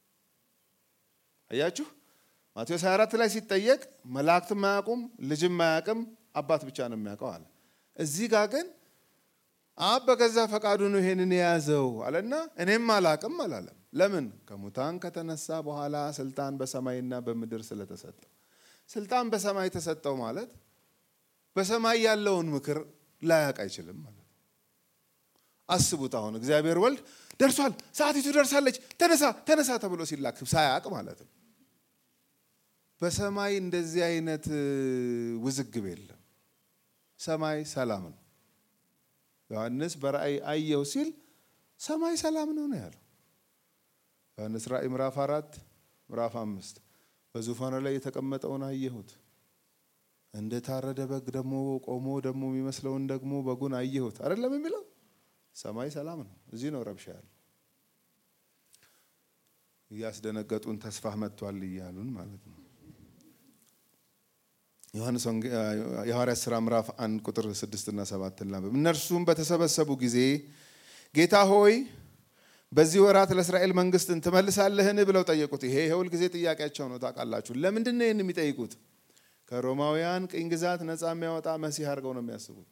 አያችሁ ማቴዎስ 24 ላይ ሲጠየቅ መላእክትም አያውቁም ልጅም አያውቅም አባት ብቻ ነው የሚያውቀው አለ። እዚህ ጋር ግን አብ በገዛ ፈቃዱ ነው ይሄንን የያዘው አለና እኔም አላውቅም አላለም። ለምን? ከሙታን ከተነሳ በኋላ ስልጣን በሰማይና በምድር ስለተሰጠው። ስልጣን በሰማይ ተሰጠው ማለት በሰማይ ያለውን ምክር ላያውቅ አይችልም ማለት ነው። አስቡት አሁን እግዚአብሔር ወልድ ደርሷል፣ ሰዓቲቱ ደርሳለች፣ ተነሳ ተነሳ ተብሎ ሲላክ ሳያውቅ ማለት ነው። በሰማይ እንደዚህ አይነት ውዝግብ የለም። ሰማይ ሰላም ነው። ዮሐንስ በራእይ አየው ሲል ሰማይ ሰላም ነው ነው ያለው። ዮሐንስ ራእይ ምዕራፍ አራት ምዕራፍ አምስት በዙፋኑ ላይ የተቀመጠውን አየሁት፣ እንደ ታረደ በግ ደግሞ ቆሞ ደግሞ የሚመስለውን ደግሞ በጉን አየሁት። አይደለም የሚለው ሰማይ ሰላም ነው። እዚህ ነው ረብሻ ያለው። እያስደነገጡን ተስፋ መጥቷል እያሉን ማለት ነው። ዮሐንስ የሐዋርያት ሥራ ምዕራፍ አንድ ቁጥር ስድስት እና ሰባት ላንብብ። እነርሱም በተሰበሰቡ ጊዜ ጌታ ሆይ በዚህ ወራት ለእስራኤል መንግስትን ትመልሳለህን ብለው ጠየቁት። ይሄ የሁል ጊዜ ጥያቄያቸው ነው። ታውቃላችሁ። ለምንድን ነው ይህን የሚጠይቁት? ከሮማውያን ቅኝ ግዛት ነፃ የሚያወጣ መሲህ አድርገው ነው የሚያስቡት።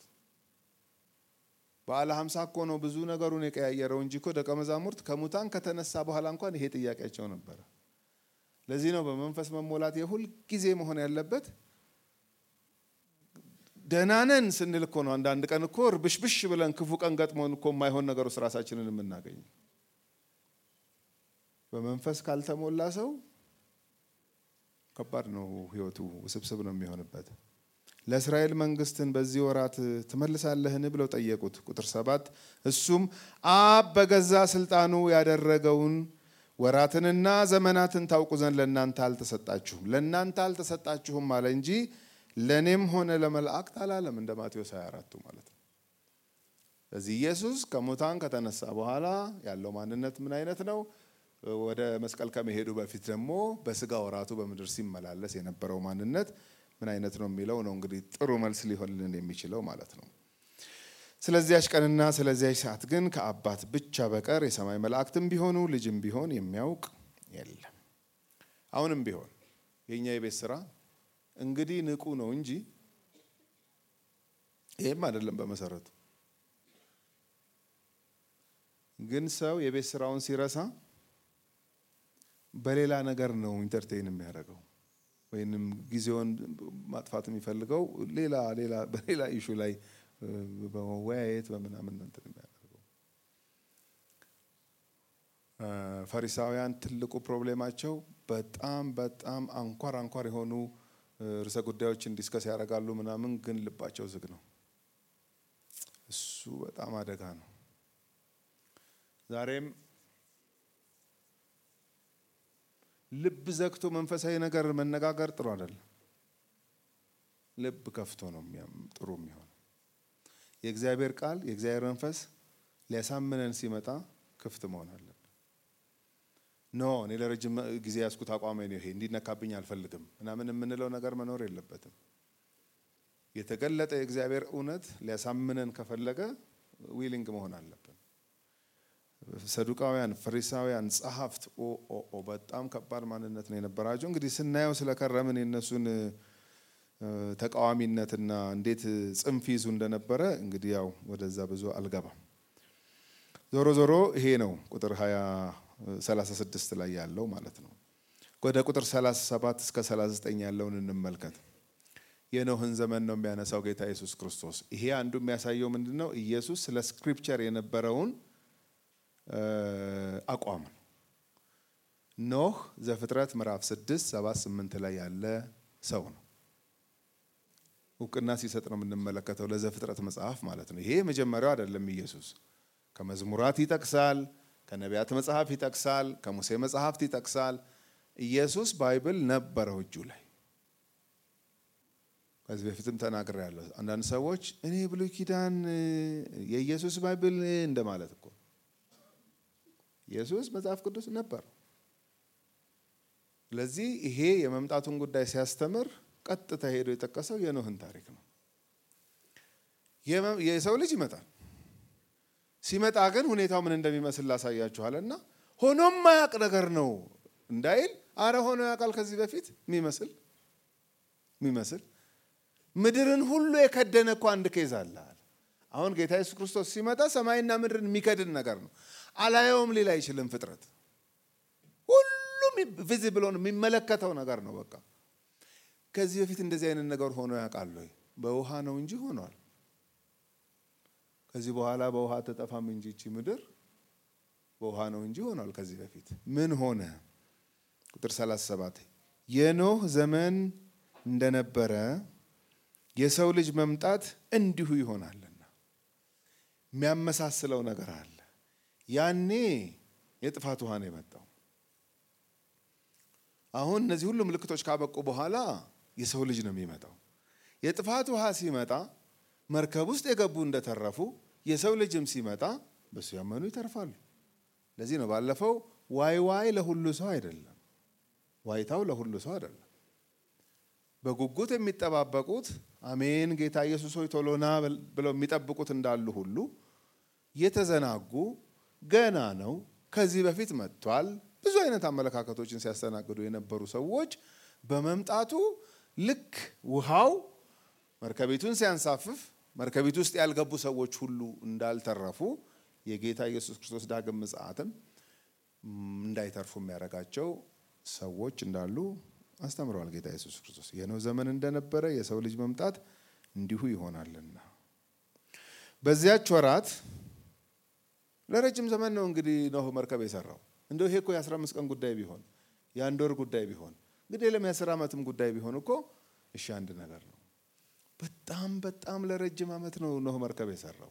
በዓለ ሀምሳ እኮ ነው ብዙ ነገሩን የቀያየረው እንጂ እኮ ደቀ መዛሙርት ከሙታን ከተነሳ በኋላ እንኳን ይሄ ጥያቄያቸው ነበረ። ለዚህ ነው በመንፈስ መሞላት የሁል ጊዜ መሆን ያለበት። ደህናነን ስንል እኮ ነው አንዳንድ ቀን እኮ ርብሽብሽ ብለን ክፉ ቀን ገጥሞን እኮ የማይሆን ነገር ውስጥ ራሳችንን የምናገኝ። በመንፈስ ካልተሞላ ሰው ከባድ ነው ህይወቱ፣ ውስብስብ ነው የሚሆንበት። ለእስራኤል መንግስትን በዚህ ወራት ትመልሳለህን ብለው ጠየቁት። ቁጥር ሰባት እሱም አብ በገዛ ስልጣኑ ያደረገውን ወራትንና ዘመናትን ታውቁ ዘንድ ለእናንተ አልተሰጣችሁም ለእናንተ አልተሰጣችሁም አለ እንጂ ለእኔም ሆነ ለመላእክት አላለም። እንደ ማቴዎስ 24ቱ ማለት ነው። ስለዚህ ኢየሱስ ከሙታን ከተነሳ በኋላ ያለው ማንነት ምን አይነት ነው? ወደ መስቀል ከመሄዱ በፊት ደግሞ በስጋ ወራቱ በምድር ሲመላለስ የነበረው ማንነት ምን አይነት ነው የሚለው ነው እንግዲህ ጥሩ መልስ ሊሆንልን የሚችለው ማለት ነው። ስለዚያች ቀንና ስለዚያች ሰዓት ግን ከአባት ብቻ በቀር የሰማይ መላእክትም ቢሆኑ ልጅም ቢሆን የሚያውቅ የለም። አሁንም ቢሆን የእኛ የቤት ስራ እንግዲህ ንቁ ነው እንጂ ይህም አይደለም። በመሰረቱ ግን ሰው የቤት ስራውን ሲረሳ በሌላ ነገር ነው ኢንተርቴይን የሚያደርገው ወይንም ጊዜውን ማጥፋት የሚፈልገው ሌላ ሌላ በሌላ ኢሹ ላይ በመወያየት በምናምን እንትን የሚያደርገው። ፈሪሳውያን ትልቁ ፕሮብሌማቸው በጣም በጣም አንኳር አንኳር የሆኑ ርዕሰ ጉዳዮችን ዲስከስ ያደርጋሉ ምናምን፣ ግን ልባቸው ዝግ ነው። እሱ በጣም አደጋ ነው። ዛሬም ልብ ዘግቶ መንፈሳዊ ነገር መነጋገር ጥሩ አይደለም። ልብ ከፍቶ ነው ጥሩ የሚሆነው። የእግዚአብሔር ቃል የእግዚአብሔር መንፈስ ሊያሳምነን ሲመጣ ክፍት መሆን አለብን። ኖ እኔ ለረጅም ጊዜ ያዝኩት አቋሜ ነው ይሄ እንዲነካብኝ አልፈልግም ምናምን የምንለው ነገር መኖር የለበትም። የተገለጠ የእግዚአብሔር እውነት ሊያሳምነን ከፈለገ ዊሊንግ መሆን አለብን። ሰዱቃውያን፣ ፈሪሳውያን፣ ጸሐፍት ኦ በጣም ከባድ ማንነት ነው የነበራቸው። እንግዲህ ስናየው ስለከረምን የነሱን ተቃዋሚነትና እንዴት ጽንፍ ይዙ እንደነበረ እንግዲህ ያው ወደዛ ብዙ አልገባም። ዞሮ ዞሮ ይሄ ነው ቁጥር 36 ላይ ያለው ማለት ነው። ወደ ቁጥር 37 እስከ 39 ያለውን እንመልከት። የኖህን ዘመን ነው የሚያነሳው ጌታ ኢየሱስ ክርስቶስ። ይሄ አንዱ የሚያሳየው ምንድን ነው? ኢየሱስ ስለ ስክሪፕቸር የነበረውን አቋም ነው። ኖህ ዘፍጥረት ምዕራፍ 6 7 8 ላይ ያለ ሰው ነው። እውቅና ሲሰጥ ነው የምንመለከተው ለዘፍጥረት መጽሐፍ ማለት ነው። ይሄ የመጀመሪያው አይደለም። ኢየሱስ ከመዝሙራት ይጠቅሳል፣ ከነቢያት መጽሐፍ ይጠቅሳል፣ ከሙሴ መጽሐፍት ይጠቅሳል። ኢየሱስ ባይብል ነበረው እጁ ላይ። ከዚህ በፊትም ተናግሬያለሁ። አንዳንድ ሰዎች እኔ ብሉይ ኪዳን የኢየሱስ ባይብል እንደማለት እኮ ኢየሱስ መጽሐፍ ቅዱስ ነበር። ስለዚህ ይሄ የመምጣቱን ጉዳይ ሲያስተምር ቀጥታ ሄዶ የጠቀሰው የኖህን ታሪክ ነው። የሰው ልጅ ይመጣል። ሲመጣ ግን ሁኔታው ምን እንደሚመስል ላሳያችኋል እና ሆኖም ማያቅ ነገር ነው እንዳይል፣ አረ ሆኖ ያውቃል ከዚህ በፊት የሚመስል የሚመስል ምድርን ሁሉ የከደነ እኮ አንድ ኬዝ አለ። አሁን ጌታ ኢየሱስ ክርስቶስ ሲመጣ ሰማይና ምድርን የሚከድን ነገር ነው። አላየውም ሊል አይችልም። ፍጥረት ሁሉም ቪዚብል ሆኖ የሚመለከተው ነገር ነው። በቃ ከዚህ በፊት እንደዚህ አይነት ነገር ሆኖ ያውቃል ወይ? በውሃ ነው እንጂ ሆኗል። ከዚህ በኋላ በውሃ ተጠፋም እንጂ ይቺ ምድር በውሃ ነው እንጂ ሆኗል። ከዚህ በፊት ምን ሆነ? ቁጥር 37 የኖህ ዘመን እንደነበረ የሰው ልጅ መምጣት እንዲሁ ይሆናልና የሚያመሳስለው ነገር አለ። ያኔ የጥፋት ውሃ ነው የመጣው። አሁን እነዚህ ሁሉ ምልክቶች ካበቁ በኋላ የሰው ልጅ ነው የሚመጣው። የጥፋት ውሃ ሲመጣ መርከብ ውስጥ የገቡ እንደተረፉ የሰው ልጅም ሲመጣ በሱ ያመኑ ይተርፋሉ። ለዚህ ነው ባለፈው ዋይ ዋይ ለሁሉ ሰው አይደለም፣ ዋይታው ለሁሉ ሰው አይደለም። በጉጉት የሚጠባበቁት አሜን ጌታ ኢየሱስ ሆይ ቶሎና ብለው የሚጠብቁት እንዳሉ ሁሉ የተዘናጉ ገና ነው ከዚህ በፊት መጥቷል ብዙ አይነት አመለካከቶችን ሲያስተናግዱ የነበሩ ሰዎች በመምጣቱ ልክ ውሃው መርከቢቱን ሲያንሳፍፍ መርከቢቱ ውስጥ ያልገቡ ሰዎች ሁሉ እንዳልተረፉ የጌታ ኢየሱስ ክርስቶስ ዳግም ምጽአትም እንዳይተርፉ የሚያደርጋቸው ሰዎች እንዳሉ አስተምረዋል ጌታ ኢየሱስ ክርስቶስ። የኖህ ዘመን እንደነበረ የሰው ልጅ መምጣት እንዲሁ ይሆናልና በዚያች ወራት ለረጅም ዘመን ነው እንግዲህ ኖህ መርከብ የሰራው። እንደው ይሄ እኮ የአስራ አምስት ቀን ጉዳይ ቢሆን የአንድ ወር ጉዳይ ቢሆን እንግዲህ ለም የአስር ዓመትም ጉዳይ ቢሆን እኮ እሺ አንድ ነገር ነው። በጣም በጣም ለረጅም ዓመት ነው ኖህ መርከብ የሰራው።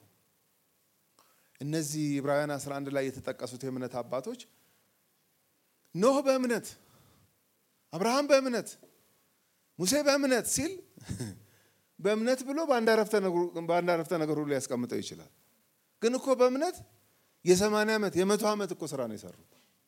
እነዚህ ዕብራውያን 11 ላይ የተጠቀሱት የእምነት አባቶች ኖህ በእምነት አብርሃም በእምነት ሙሴ በእምነት ሲል በእምነት ብሎ በአንድ አረፍተ ነገር ሁሉ ሊያስቀምጠው ይችላል። ግን እኮ በእምነት የሰማንያ ዓመት የመቶ ዓመት እኮ ስራ ነው የሰሩት።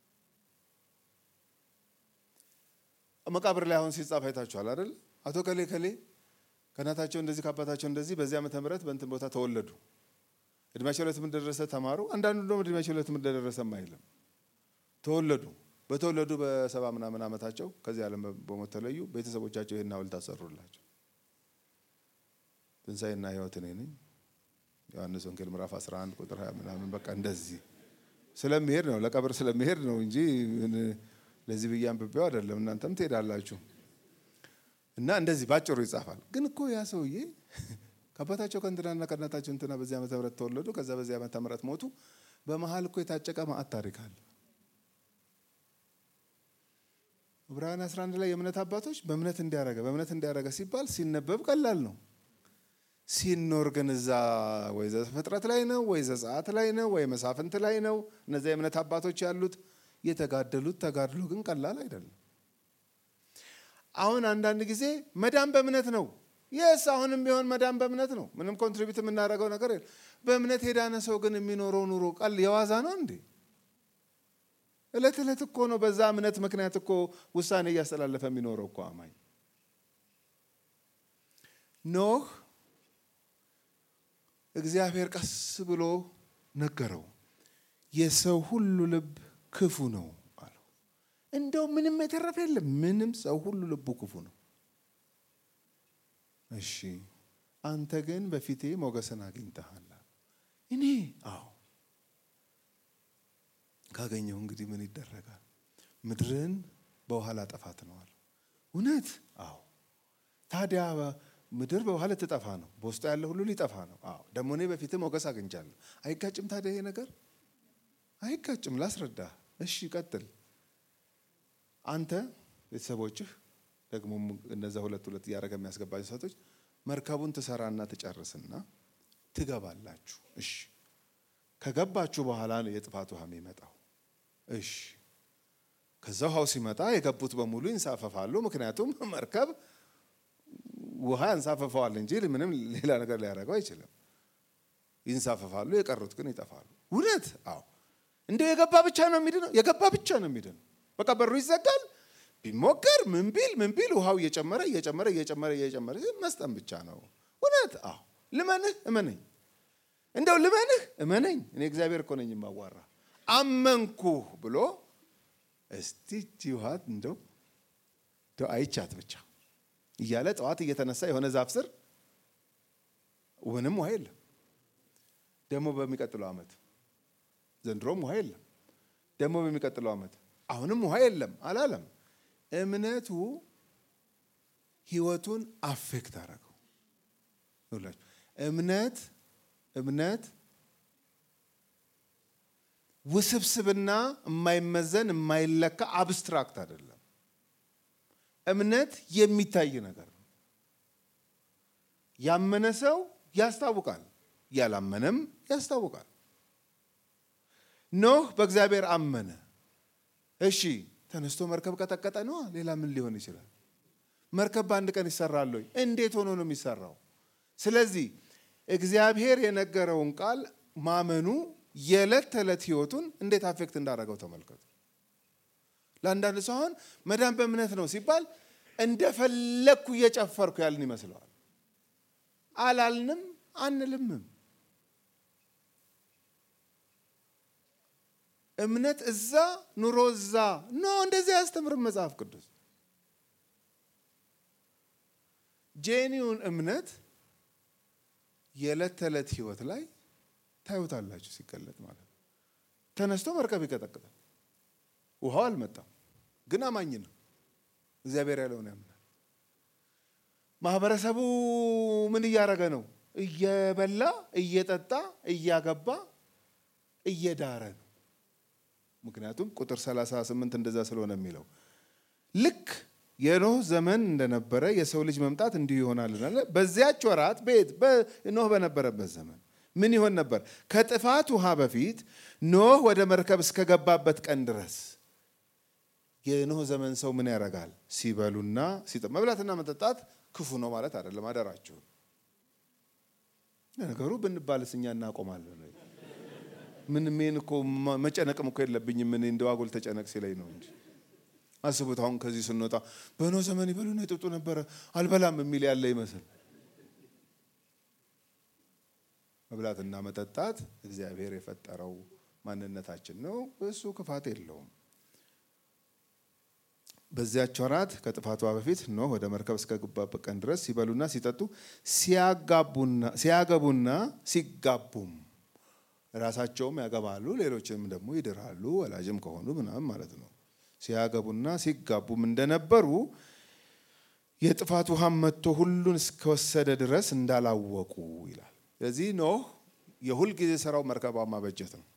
መቃብር ላይ አሁን ሲጻፍ አይታችኋል አይደል? አቶ ከሌ ከሌ ከእናታቸው እንደዚህ ከአባታቸው እንደዚህ በዚህ ዓመተ ምህረት በእንትን ቦታ ተወለዱ፣ እድሜያቸው ለትምህርት እንደደረሰ ተማሩ። አንዳንዱ ደግሞ እድሜያቸው ለትምህርት እንደደረሰም አይልም። ተወለዱ። በተወለዱ በሰባ ምናምን ዓመታቸው ከዚህ ዓለም በሞት ተለዩ። ቤተሰቦቻቸው ይህን ሐውልት አሰሩላቸው። ትንሣኤና ሕይወት እኔ ነኝ ዮሐንስ ወንጌል ምዕራፍ 11 ቁጥር 20 ምናምን በቃ እንደዚህ ስለሚሄድ ነው ለቀብር ስለሚሄድ ነው እንጂ ለዚህ ብዬ አንብቤው አይደለም። እናንተም ትሄዳላችሁ። እና እንደዚህ ባጭሩ ይጻፋል። ግን እኮ ያ ሰውዬ ከአባታቸው ከእንትናና ከእናታቸው እንትና በዚህ ዓመተ ምህረት ተወለዱ፣ ከዛ በዚህ ዓመተ ምህረት ሞቱ። በመሀል እኮ የታጨቀ ማዕት ታሪክ አለ። ዕብራውያን 11 ላይ የእምነት አባቶች በእምነት እንዲያረገ በእምነት እንዲያረገ ሲባል ሲነበብ ቀላል ነው። ሲኖር ግን እዛ ወይ ዘፍጥረት ላይ ነው ወይ ዘጸአት ላይ ነው ወይ መሳፍንት ላይ ነው። እነዚያ የእምነት አባቶች ያሉት የተጋደሉት ተጋድሎ ግን ቀላል አይደለም። አሁን አንዳንድ ጊዜ መዳን በእምነት ነው። የስ አሁንም ቢሆን መዳን በእምነት ነው። ምንም ኮንትሪቢዩት የምናደርገው ነገር የለም። በእምነት የዳነ ሰው ግን የሚኖረው ኑሮ ቀል የዋዛ ነው እንዴ? እለት እለት እኮ ነው። በዛ እምነት ምክንያት እኮ ውሳኔ እያስተላለፈ የሚኖረው እኮ አማኝ ኖህ እግዚአብሔር ቀስ ብሎ ነገረው። የሰው ሁሉ ልብ ክፉ ነው አለው። እንደው ምንም የተረፈ የለም። ምንም ሰው ሁሉ ልቡ ክፉ ነው። እሺ አንተ ግን በፊቴ ሞገስን አግኝተሃል። እኔ አዎ ካገኘው እንግዲህ ምን ይደረጋል? ምድርን በውሃ ላጠፋት ነው አለ። እውነት? አዎ። ታዲያ ምድር በውሃ ልትጠፋ ነው፣ በውስጡ ያለ ሁሉ ሊጠፋ ነው። አዎ። ደግሞ እኔ በፊትህ ሞገስ አግኝቻለሁ። አይጋጭም? ታዲያ ይሄ ነገር አይጋጭም። ላስረዳ። እሺ ቀጥል። አንተ ቤተሰቦችህ ደግሞ እነዛ ሁለት ሁለት እያደረገ የሚያስገባቸው ሰቶች መርከቡን ትሰራና ትጨርስና ትገባላችሁ። እሺ ከገባችሁ በኋላ ነው የጥፋት ውሃ የሚመጣው። እሺ ከዛ ውሃው ሲመጣ የገቡት በሙሉ ይንሳፈፋሉ። ምክንያቱም መርከብ ውሃ ያንሳፈፈዋል እንጂ ምንም ሌላ ነገር ሊያደርገው አይችልም። ይንሳፈፋሉ፣ የቀሩት ግን ይጠፋሉ። እውነት? አዎ። እንደው የገባ ብቻ ነው የሚድነው። የገባ ብቻ ነው የሚድነው። በቃ በሩ ይዘጋል። ቢሞከር ምን ቢል ምን ቢል ውሃው እየጨመረ እየጨመረ እየጨመረ እየጨመረ መስጠም ብቻ ነው። እውነት? አዎ። ልመንህ እመነኝ እንደው ልመንህ እመነኝ፣ እኔ እግዚአብሔር እኮ ነኝ የማዋራ አመንኩህ ብሎ እስቲ ውሃት እንደው እንደው አይቻት ብቻ እያለ ጠዋት እየተነሳ የሆነ ዛፍ ስር ምንም ውሃ የለም። ደግሞ በሚቀጥለው ዓመት ዘንድሮም ውሃ የለም። ደግሞ በሚቀጥለው ዓመት አሁንም ውሃ የለም አላለም። እምነቱ ህይወቱን አፌክት አደረገው። እምነት እምነት ውስብስብና የማይመዘን የማይለካ አብስትራክት አይደለም። እምነት የሚታይ ነገር ነው። ያመነ ሰው ያስታውቃል፣ ያላመነም ያስታውቃል። ኖህ በእግዚአብሔር አመነ። እሺ ተነስቶ መርከብ ቀጠቀጠ ነዋ። ሌላ ምን ሊሆን ይችላል? መርከብ በአንድ ቀን ይሰራል ወይ? እንዴት ሆኖ ነው የሚሰራው? ስለዚህ እግዚአብሔር የነገረውን ቃል ማመኑ የዕለት ተዕለት ህይወቱን እንዴት አፌክት እንዳደረገው ተመልከቱ። ለአንዳንድ ሰው አሁን መዳን በእምነት ነው ሲባል እንደፈለግኩ እየጨፈርኩ ያልን ይመስለዋል። አላልንም አንልምም። እምነት እዛ ኑሮ እዛ ኖ እንደዚህ አያስተምርም መጽሐፍ ቅዱስ። ጄኒውን እምነት የዕለት ተዕለት ህይወት ላይ ታዩታላችሁ ሲገለጥ ማለት ነው። ተነስቶ መርከብ ይቀጠቅጣል። ውሃው አልመጣም፣ ግን አማኝ ነው። እግዚአብሔር ያለውን ያምናል። ማህበረሰቡ ምን እያደረገ ነው? እየበላ እየጠጣ እያገባ እየዳረ ነው። ምክንያቱም ቁጥር 38 እንደዛ ስለሆነ የሚለው ልክ የኖህ ዘመን እንደነበረ የሰው ልጅ መምጣት እንዲሁ ይሆናል። በዚያች ወራት ቤት ኖህ በነበረበት ዘመን ምን ይሆን ነበር? ከጥፋት ውሃ በፊት ኖህ ወደ መርከብ እስከገባበት ቀን ድረስ የኖህ ዘመን ሰው ምን ያደርጋል? ሲበሉና ሲጠ መብላትና መጠጣት ክፉ ነው ማለት አይደለም። አደራችሁን። ነገሩ ብንባልስ እኛ እናቆማለን። ምን ሜን እኮ መጨነቅም እኮ የለብኝም። ምን እንደው አጉል ተጨነቅ ሲለኝ ነው እንጂ አስቡት። አሁን ከዚህ ስንወጣ በኖህ ዘመን ይበሉና ይጠጡ ነበረ አልበላም የሚል ያለ ይመስል መብላትና መጠጣት እግዚአብሔር የፈጠረው ማንነታችን ነው። እሱ ክፋት የለውም። በዚያች ወራት ከጥፋቷ በፊት ኖህ ወደ መርከብ እስከገባበት ቀን ድረስ ሲበሉና ሲጠጡ ሲያገቡና ሲጋቡም ራሳቸውም ያገባሉ፣ ሌሎችንም ደግሞ ይድራሉ፣ ወላጅም ከሆኑ ምናምን ማለት ነው። ሲያገቡና ሲጋቡም እንደነበሩ የጥፋት ውሃም መጥቶ ሁሉን እስከወሰደ ድረስ እንዳላወቁ ይላል። ስለዚህ ኖህ የሁል ጊዜ ስራው መርከቧን ማበጀት ነው።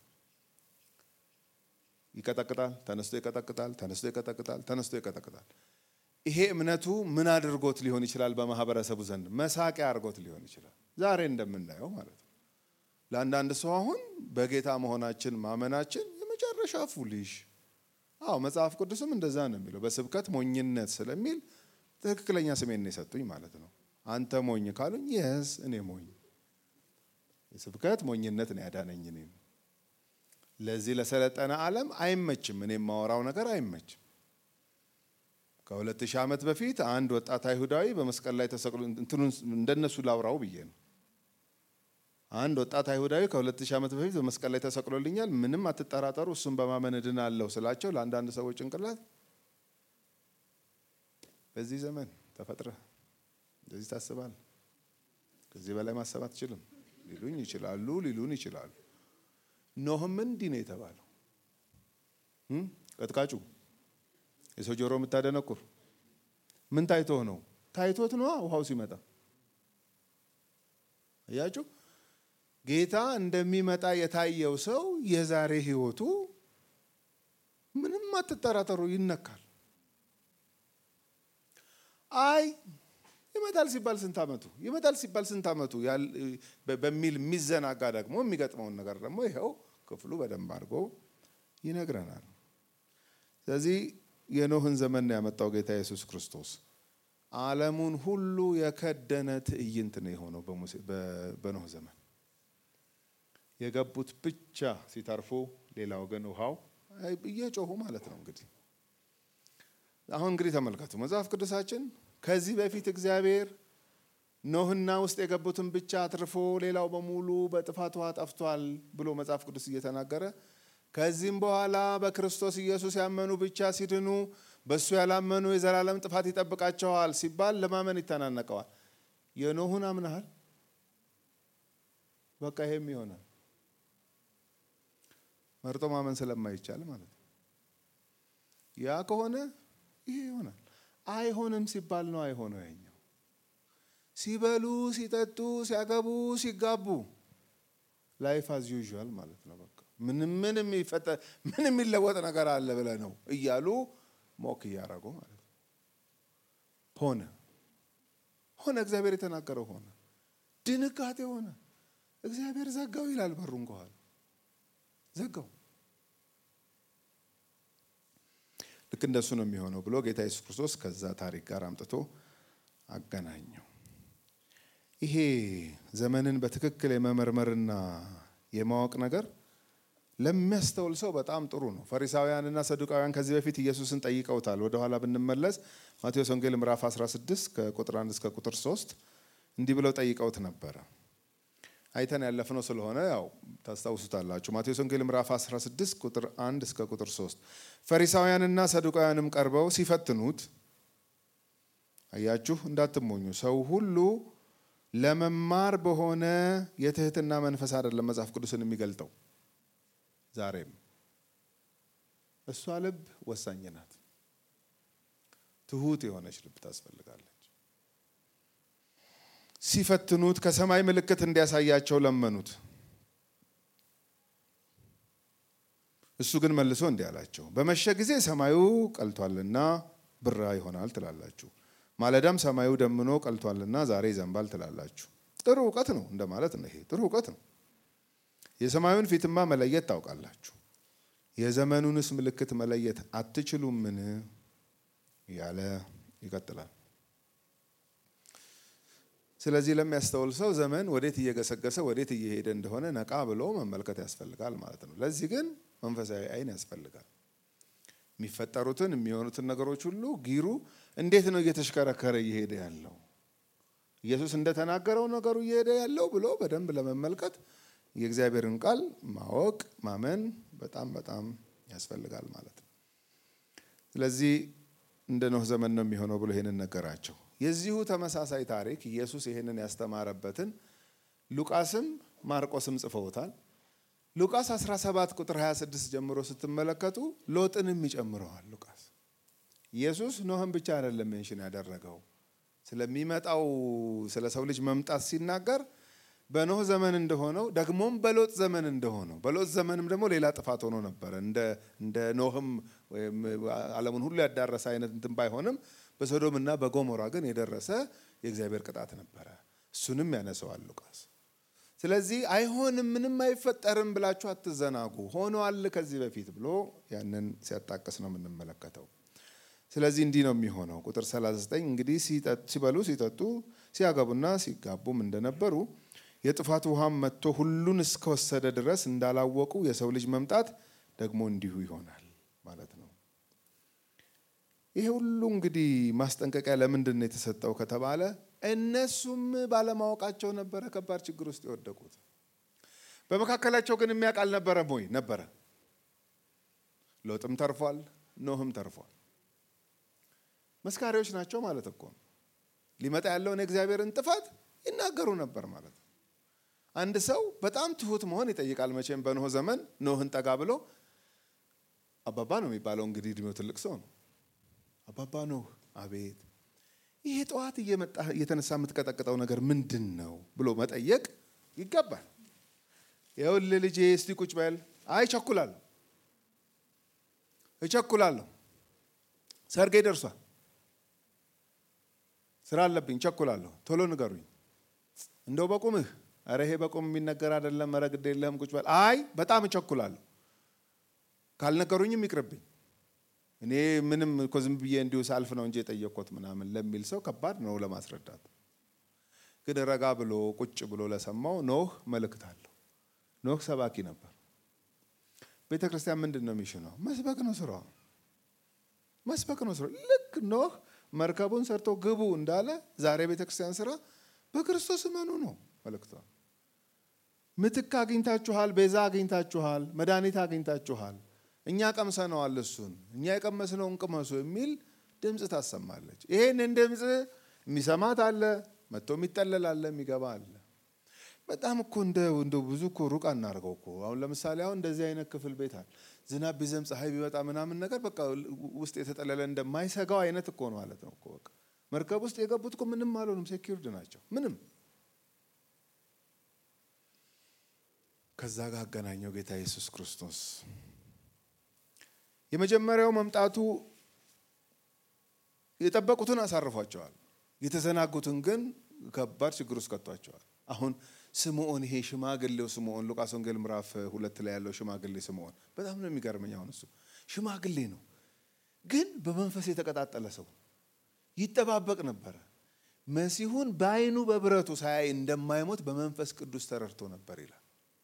ይቀጠቅጣል፣ ተነስቶ ይቀጠቅጣል፣ ተነስቶ ይቀጠቅጣል፣ ተነስቶ ይቀጠቅጣል። ይሄ እምነቱ ምን አድርጎት ሊሆን ይችላል? በማህበረሰቡ ዘንድ መሳቂያ አድርጎት ሊሆን ይችላል። ዛሬ እንደምናየው ማለት ነው። ለአንዳንድ ሰው አሁን በጌታ መሆናችን ማመናችን የመጨረሻ ፉሊሽ። አዎ መጽሐፍ ቅዱስም እንደዛ ነው የሚለው። በስብከት ሞኝነት ስለሚል ትክክለኛ ስሜን ነው የሰጡኝ ማለት ነው። አንተ ሞኝ ካሉኝ የስ እኔ ሞኝ የስብከት ሞኝነት ነው ያዳነኝ እኔን። ለዚህ ለሰለጠነ ዓለም አይመችም። እኔ የማወራው ነገር አይመችም። ከሁለት ሺህ ዓመት በፊት አንድ ወጣት አይሁዳዊ በመስቀል ላይ ተሰቅሎ እንትኑን እንደነሱ ላውራው ብዬ ነው። አንድ ወጣት አይሁዳዊ ከሁለት ሺህ ዓመት በፊት በመስቀል ላይ ተሰቅሎልኛል፣ ምንም አትጠራጠሩ፣ እሱን በማመን እድናለሁ ስላቸው ለአንዳንድ ሰዎች ጭንቅላት በዚህ ዘመን ተፈጥረህ እንደዚህ ታስባል፣ ከዚህ በላይ ማሰብ አትችልም ሊሉኝ ይችላሉ፣ ሊሉን ይችላሉ። ኖህም እንዲህ ነው የተባለው። ቀጥቃጩ የሰው ጆሮ የምታደነቁር ምን ታይቶህ ነው? ታይቶት ነዋ ውሃው ሲመጣ። አያችሁ፣ ጌታ እንደሚመጣ የታየው ሰው የዛሬ ህይወቱ ምንም አትጠራጠሩ ይነካል። አይ ይመጣል ሲባል ስንት ዓመቱ ይመጣል ሲባል ስንት ዓመቱ በሚል የሚዘናጋ ደግሞ የሚገጥመውን ነገር ደግሞ ይኸው ክፍሉ በደንብ አድርጎ ይነግረናል። ስለዚህ የኖህን ዘመን ነው ያመጣው ጌታ ኢየሱስ ክርስቶስ። ዓለሙን ሁሉ የከደነ ትዕይንት ነው የሆነው በኖህ ዘመን። የገቡት ብቻ ሲተርፉ፣ ሌላው ግን ውሃው እየጮሁ ማለት ነው እንግዲህ አሁን እንግዲህ ተመልከቱ መጽሐፍ ቅዱሳችን ከዚህ በፊት እግዚአብሔር ኖህና ውስጥ የገቡትን ብቻ አትርፎ ሌላው በሙሉ በጥፋት ውሃ ጠፍቷል ብሎ መጽሐፍ ቅዱስ እየተናገረ ከዚህም በኋላ በክርስቶስ ኢየሱስ ያመኑ ብቻ ሲድኑ በእሱ ያላመኑ የዘላለም ጥፋት ይጠብቃቸዋል ሲባል ለማመን ይተናነቀዋል። የኖሁን አምናሃል? በቃ ይሄም ይሆናል። መርጦ ማመን ስለማይቻል ማለት ነው። ያ ከሆነ ይሄ ይሆናል። አይሆንም ሲባል ነው አይሆነው። ያኛው ሲበሉ፣ ሲጠጡ፣ ሲያገቡ፣ ሲጋቡ ላይፍ አዝ ዩዥዋል ማለት ነው። በቃ ምንም ምን የሚፈጠር ምን የሚለወጥ ነገር አለ ብለህ ነው እያሉ ሞክ እያደረጉ ማለት ነው። ሆነ ሆነ እግዚአብሔር የተናገረው ሆነ። ድንጋጤ ሆነ። እግዚአብሔር ዘጋው ይላል በሩን ከኋላ ዘጋው። ልክ እንደሱ ነው የሚሆነው ብሎ ጌታ ኢየሱስ ክርስቶስ ከዛ ታሪክ ጋር አምጥቶ አገናኘው። ይሄ ዘመንን በትክክል የመመርመርና የማወቅ ነገር ለሚያስተውል ሰው በጣም ጥሩ ነው። ፈሪሳውያንና ሰዱቃውያን ከዚህ በፊት ኢየሱስን ጠይቀውታል። ወደኋላ ብንመለስ ማቴዎስ ወንጌል ምዕራፍ 16 ከቁጥር 1 እስከ ቁጥር 3 እንዲህ ብለው ጠይቀውት ነበረ። አይተን ያለፍነው ስለሆነ ያው ታስታውሱታላችሁ። ማቴዎስ ወንጌል ምዕራፍ 16 ቁጥር 1 እስከ ቁጥር 3 ፈሪሳውያንና ሰዱቃውያንም ቀርበው ሲፈትኑት፣ አያችሁ እንዳትሞኙ፣ ሰው ሁሉ ለመማር በሆነ የትህትና መንፈስ አይደለም መጽሐፍ ቅዱስን የሚገልጠው። ዛሬም እሷ ልብ ወሳኝ ናት። ትሁት የሆነች ልብ ታስፈልጋለች። ሲፈትኑት ከሰማይ ምልክት እንዲያሳያቸው ለመኑት። እሱ ግን መልሶ እንዲህ አላቸው፣ በመሸ ጊዜ ሰማዩ ቀልቷልና ብራ ይሆናል ትላላችሁ፣ ማለዳም ሰማዩ ደምኖ ቀልቷልና ዛሬ ይዘንባል ትላላችሁ። ጥሩ እውቀት ነው እንደማለት ነው። ይሄ ጥሩ እውቀት ነው። የሰማዩን ፊትማ መለየት ታውቃላችሁ፣ የዘመኑንስ ምልክት መለየት አትችሉምን? እያለ ይቀጥላል። ስለዚህ ለሚያስተውል ሰው ዘመን ወዴት እየገሰገሰ ወዴት እየሄደ እንደሆነ ነቃ ብሎ መመልከት ያስፈልጋል ማለት ነው። ለዚህ ግን መንፈሳዊ ዓይን ያስፈልጋል። የሚፈጠሩትን የሚሆኑትን ነገሮች ሁሉ ጊሩ እንዴት ነው እየተሽከረከረ እየሄደ ያለው ኢየሱስ እንደተናገረው ነገሩ እየሄደ ያለው ብሎ በደንብ ለመመልከት የእግዚአብሔርን ቃል ማወቅ ማመን በጣም በጣም ያስፈልጋል ማለት ነው። ስለዚህ እንደ ኖህ ዘመን ነው የሚሆነው ብሎ ይሄንን ነገራቸው። የዚሁ ተመሳሳይ ታሪክ ኢየሱስ ይሄንን ያስተማረበትን ሉቃስም ማርቆስም ጽፈውታል። ሉቃስ 17 ቁጥር 26 ጀምሮ ስትመለከቱ ሎጥንም ይጨምረዋል ሉቃስ። ኢየሱስ ኖህን ብቻ አይደለም ሜንሽን ያደረገው ስለሚመጣው ስለ ሰው ልጅ መምጣት ሲናገር በኖህ ዘመን እንደሆነው ደግሞም በሎጥ ዘመን እንደሆነው በሎጥ ዘመንም ደግሞ ሌላ ጥፋት ሆኖ ነበረ። እንደ ኖህም ወይም ዓለሙን ሁሉ ያዳረሰ አይነት እንትን ባይሆንም በሶዶምና በጎሞራ ግን የደረሰ የእግዚአብሔር ቅጣት ነበረ። እሱንም ያነሰዋል ሉቃስ። ስለዚህ አይሆንም፣ ምንም አይፈጠርም ብላችሁ አትዘናጉ፣ ሆኗል ከዚህ በፊት ብሎ ያንን ሲያጣቅስ ነው የምንመለከተው። ስለዚህ እንዲህ ነው የሚሆነው። ቁጥር 39 እንግዲህ ሲበሉ ሲጠጡ ሲያገቡና ሲጋቡም እንደነበሩ የጥፋት ውሃም መጥቶ ሁሉን እስከወሰደ ድረስ እንዳላወቁ የሰው ልጅ መምጣት ደግሞ እንዲሁ ይሆናል ማለት ነው። ይሄ ሁሉ እንግዲህ ማስጠንቀቂያ ለምንድን ነው የተሰጠው ከተባለ እነሱም ባለማወቃቸው ነበረ ከባድ ችግር ውስጥ የወደቁት። በመካከላቸው ግን የሚያውቅ አልነበረም ወይ? ነበረ። ሎጥም ተርፏል፣ ኖህም ተርፏል። መስካሪዎች ናቸው ማለት እኮ ነው። ሊመጣ ያለውን የእግዚአብሔርን ጥፋት ይናገሩ ነበር ማለት ነው። አንድ ሰው በጣም ትሁት መሆን ይጠይቃል። መቼም በኖህ ዘመን ኖህን ጠጋ ብሎ አባባ ነው የሚባለው እንግዲህ እድሜው ትልቅ ሰው ነው። አባባ ኖህ፣ አቤት ይሄ ጠዋት እየመጣ እየተነሳ የምትቀጠቅጠው ነገር ምንድን ነው ብሎ መጠየቅ ይገባል። ይኸውልህ ልጄ እስቲ ቁጭ በል። አይ እቸኩላለሁ፣ እቸኩላለሁ፣ ሰርጌ ደርሷል፣ ስራ አለብኝ፣ እቸኩላለሁ፣ ቶሎ ንገሩኝ። እንደው በቁምህ ኧረ ይሄ በቁም የሚነገር አይደለም፣ ኧረ ግድ የለህም ቁጭ በል። አይ በጣም እቸኩላለሁ፣ ካልነገሩኝም ይቅርብኝ እኔ ምንም እኮ ዝም ብዬ እንዲሁ ሳልፍ ነው እንጂ የጠየቅኩት ምናምን ለሚል ሰው ከባድ ነው ለማስረዳት። ግን ረጋ ብሎ ቁጭ ብሎ ለሰማው ኖህ መልእክት አለው። ኖህ ሰባኪ ነበር። ቤተ ክርስቲያን ምንድን ነው የሚሽነው? መስበክ ነው ስራው፣ መስበክ ነው ስራው። ልክ ኖህ መርከቡን ሰርቶ ግቡ እንዳለ ዛሬ ቤተ ክርስቲያን ስራ በክርስቶስ እመኑ ነው መልእክቷ። ምትክ አግኝታችኋል፣ ቤዛ አግኝታችኋል፣ መድኃኒት አግኝታችኋል እኛ ቀምሰነዋል፣ እሱን እኛ የቀመስነውን ቅመሱ የሚል ድምፅ ታሰማለች። ይሄንን ድምፅ የሚሰማት አለ፣ መጥቶ የሚጠለል አለ፣ የሚገባ አለ። በጣም እኮ እንደ ብዙ እኮ ሩቅ አናርገው እኮ አሁን ለምሳሌ አሁን እንደዚህ አይነት ክፍል ቤት አለ። ዝናብ ቢዘንብ ፀሐይ ቢወጣ ምናምን ነገር በቃ ውስጥ የተጠለለ እንደማይሰጋው አይነት እኮ ነው ማለት ነው እኮ በቃ መርከብ ውስጥ የገቡት እኮ ምንም አልሆኑም፣ ሴኪርድ ናቸው ምንም ከዛ ጋር አገናኘው ጌታ ኢየሱስ ክርስቶስ የመጀመሪያው መምጣቱ የጠበቁትን አሳርፏቸዋል። የተዘናጉትን ግን ከባድ ችግር ውስጥ ከቷቸዋል። አሁን ስምዖን ይሄ ሽማግሌው ስምዖን ሉቃስ ወንጌል ምዕራፍ ሁለት ላይ ያለው ሽማግሌ ስምዖን በጣም ነው የሚገርመኝ። አሁን እሱ ሽማግሌ ነው፣ ግን በመንፈስ የተቀጣጠለ ሰው ይጠባበቅ ነበረ። መሲሁን በዓይኑ በብረቱ ሳያይ እንደማይሞት በመንፈስ ቅዱስ ተረድቶ ነበር ይላል።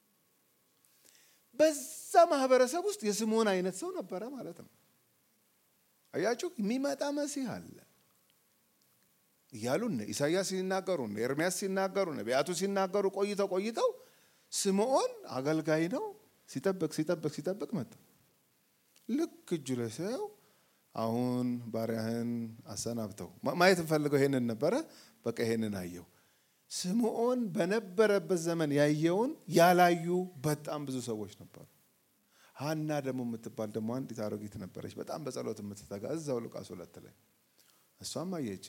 በዛ ማህበረሰብ ውስጥ የስምዖን አይነት ሰው ነበረ ማለት ነው። አያችሁ፣ የሚመጣ መሲህ አለ እያሉ ኢሳያስ ሲናገሩ ኤርሚያስ ሲናገሩ ነቢያቱ ሲናገሩ ቆይተው ቆይተው ስምዖን አገልጋይ ነው። ሲጠብቅ ሲጠብቅ ሲጠብቅ መጣ። ልክ እጁ ላይ ሳየው አሁን ባሪያህን አሰናብተው ማየት እንፈልገው ይሄንን ነበረ። በቃ ይሄንን አየው። ስምዖን በነበረበት ዘመን ያየውን ያላዩ በጣም ብዙ ሰዎች ነበሩ። ሀና ደግሞ የምትባል ደግሞ አንዲት አሮጊት ነበረች፣ በጣም በጸሎት የምትተጋ እዛው ሉቃስ ሁለት ላይ እሷም አየች።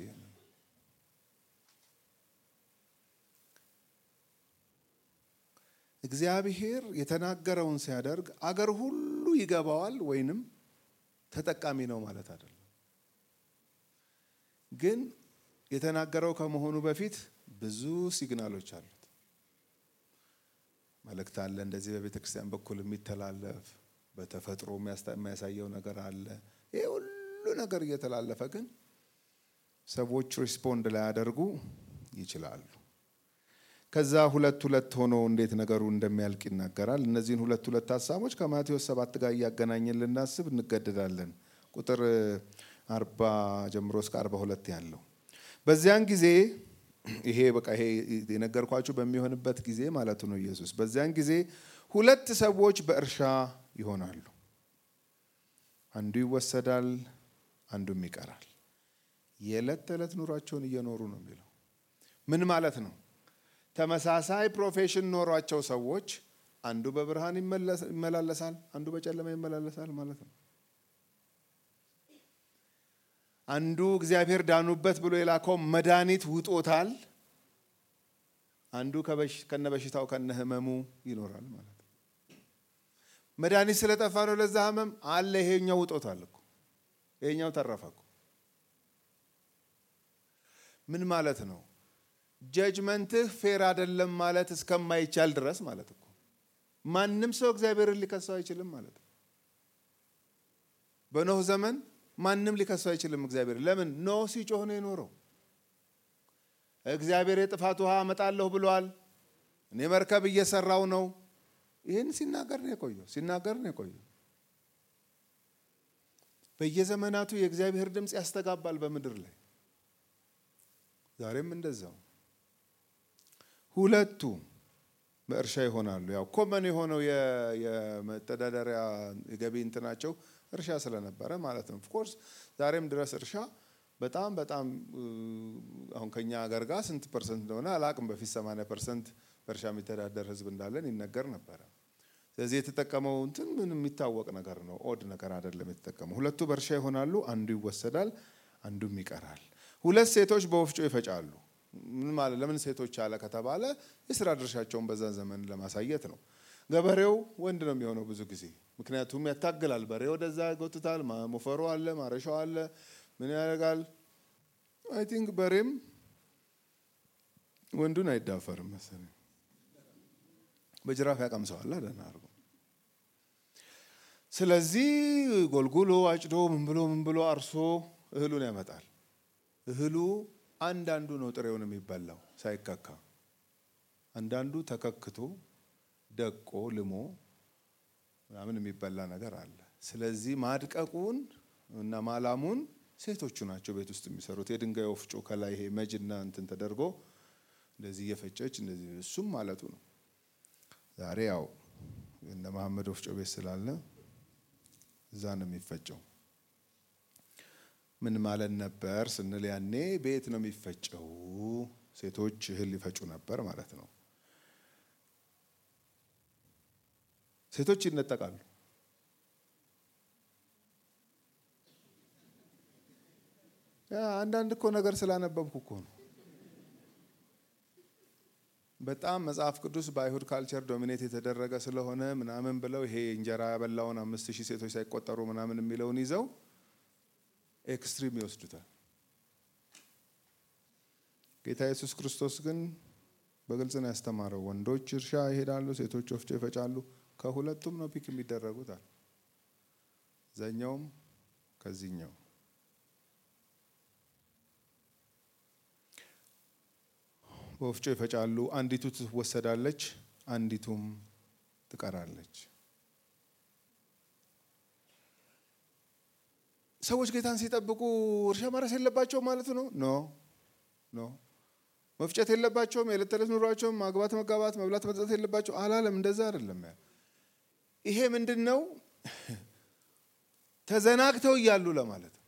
እግዚአብሔር የተናገረውን ሲያደርግ አገር ሁሉ ይገባዋል ወይንም ተጠቃሚ ነው ማለት አይደለም። ግን የተናገረው ከመሆኑ በፊት ብዙ ሲግናሎች አሉት። መልእክት አለ፣ እንደዚህ በቤተ ክርስቲያን በኩል የሚተላለፍ በተፈጥሮ የሚያሳየው ነገር አለ። ይህ ሁሉ ነገር እየተላለፈ ግን ሰዎች ሪስፖንድ ላያደርጉ ይችላሉ። ከዛ ሁለት ሁለት ሆኖ እንዴት ነገሩ እንደሚያልቅ ይናገራል። እነዚህን ሁለት ሁለት ሀሳቦች ከማቴዎስ ሰባት ጋር እያገናኘን ልናስብ እንገደዳለን። ቁጥር አርባ ጀምሮ እስከ አርባ ሁለት ያለው በዚያን ጊዜ ይሄ በቃ ይሄ የነገርኳችሁ በሚሆንበት ጊዜ ማለቱ ነው ኢየሱስ። በዚያን ጊዜ ሁለት ሰዎች በእርሻ ይሆናሉ፣ አንዱ ይወሰዳል፣ አንዱም ይቀራል። የዕለት ተዕለት ኑሯቸውን እየኖሩ ነው የሚለው ምን ማለት ነው? ተመሳሳይ ፕሮፌሽን ኖሯቸው ሰዎች አንዱ በብርሃን ይመላለሳል፣ አንዱ በጨለማ ይመላለሳል ማለት ነው። አንዱ እግዚአብሔር ዳኑበት ብሎ የላከው መድኃኒት ውጦታል። አንዱ ከነ በሽታው ከነ ህመሙ ይኖራል ማለት ነው። መድኃኒት ስለጠፋ ነው ለዛ ህመም አለ። ይሄኛው ውጦታል እኮ ይሄኛው ተረፈ እኮ። ምን ማለት ነው? ጀጅመንትህ ፌር አይደለም ማለት እስከማይቻል ድረስ ማለት እኮ ማንም ሰው እግዚአብሔርን ሊከሰው አይችልም ማለት ነው። በኖህ ዘመን ማንም ሊከሰው አይችልም እግዚአብሔር። ለምን? ኖህ ሲጮህ ነው የኖረው። እግዚአብሔር የጥፋት ውሃ አመጣለሁ ብሏል። እኔ መርከብ እየሰራው ነው። ይህን ሲናገር ነው የቆየው ሲናገር ነው የቆየው። በየዘመናቱ የእግዚአብሔር ድምፅ ያስተጋባል በምድር ላይ ዛሬም እንደዛው ሁለቱ በእርሻ ይሆናሉ። ያው ኮመን የሆነው የመተዳደሪያ የገቢ እንትናቸው እርሻ ስለነበረ ማለት ነው። ኦፍኮርስ ዛሬም ድረስ እርሻ በጣም በጣም አሁን ከኛ ሀገር ጋር ስንት ፐርሰንት እንደሆነ አላቅም። በፊት 80 ፐርሰንት በእርሻ የሚተዳደር ህዝብ እንዳለን ይነገር ነበረ። ስለዚህ የተጠቀመው እንትን ምን የሚታወቅ ነገር ነው። ኦድ ነገር አይደለም የተጠቀመው። ሁለቱ በእርሻ ይሆናሉ፣ አንዱ ይወሰዳል፣ አንዱም ይቀራል። ሁለት ሴቶች በወፍጮ ይፈጫሉ። ምን ማለት ለምን ሴቶች አለ ከተባለ የስራ ድርሻቸውን በዛ ዘመን ለማሳየት ነው። ገበሬው ወንድ ነው የሚሆነው ብዙ ጊዜ ምክንያቱም ያታግላል። በሬ ወደዛ ይጎትታል። ሞፈሩ አለ፣ ማረሻው አለ። ምን ያደርጋል? አይ ቲንክ በሬም ወንዱን አይዳፈርም መሰለኝ። በጅራፍ ያቀምሰዋል ደህና አድርጎ። ስለዚህ ጎልጉሎ አጭዶ ምን ብሎ ምን ብሎ አርሶ እህሉን ያመጣል። እህሉ አንዳንዱ ነው ጥሬውን የሚበላው ሳይከካ፣ አንዳንዱ ተከክቶ ደቆ ልሞ ምናምን የሚበላ ነገር አለ። ስለዚህ ማድቀቁን እና ማላሙን ሴቶቹ ናቸው ቤት ውስጥ የሚሰሩት። የድንጋይ ወፍጮ ከላይ ይሄ መጅና እንትን ተደርጎ እንደዚህ እየፈጨች እንደዚህ እሱም ማለቱ ነው። ዛሬ ያው እነ መሐመድ ወፍጮ ቤት ስላለ እዛ ነው የሚፈጨው። ምን ማለት ነበር ስንል ያኔ ቤት ነው የሚፈጨው። ሴቶች እህል ይፈጩ ነበር ማለት ነው። ሴቶች ይነጠቃሉ። አንዳንድ እኮ ነገር ስላነበብኩ እኮ ነው። በጣም መጽሐፍ ቅዱስ በአይሁድ ካልቸር ዶሚኔት የተደረገ ስለሆነ ምናምን ብለው ይሄ እንጀራ ያበላውን አምስት ሺህ ሴቶች ሳይቆጠሩ ምናምን የሚለውን ይዘው ኤክስትሪም ይወስዱታል። ጌታ ኢየሱስ ክርስቶስ ግን በግልጽ ነው ያስተማረው። ወንዶች እርሻ ይሄዳሉ፣ ሴቶች ወፍጮ ይፈጫሉ። ከሁለቱም ነው ፒክ የሚደረጉታል። ዘኛውም ከዚህኛው በወፍጮ ይፈጫሉ። አንዲቱ ትወሰዳለች፣ አንዲቱም ትቀራለች። ሰዎች ጌታን ሲጠብቁ እርሻ ማረስ የለባቸው ማለት ነው? ኖ ኖ። መፍጨት የለባቸውም። የዕለት ተዕለት ኑሯቸውም ማግባት፣ መጋባት፣ መብላት፣ መጠጣት የለባቸው አላለም። እንደዛ አይደለም። ይሄ ምንድን ነው? ተዘናግተው እያሉ ለማለት ነው።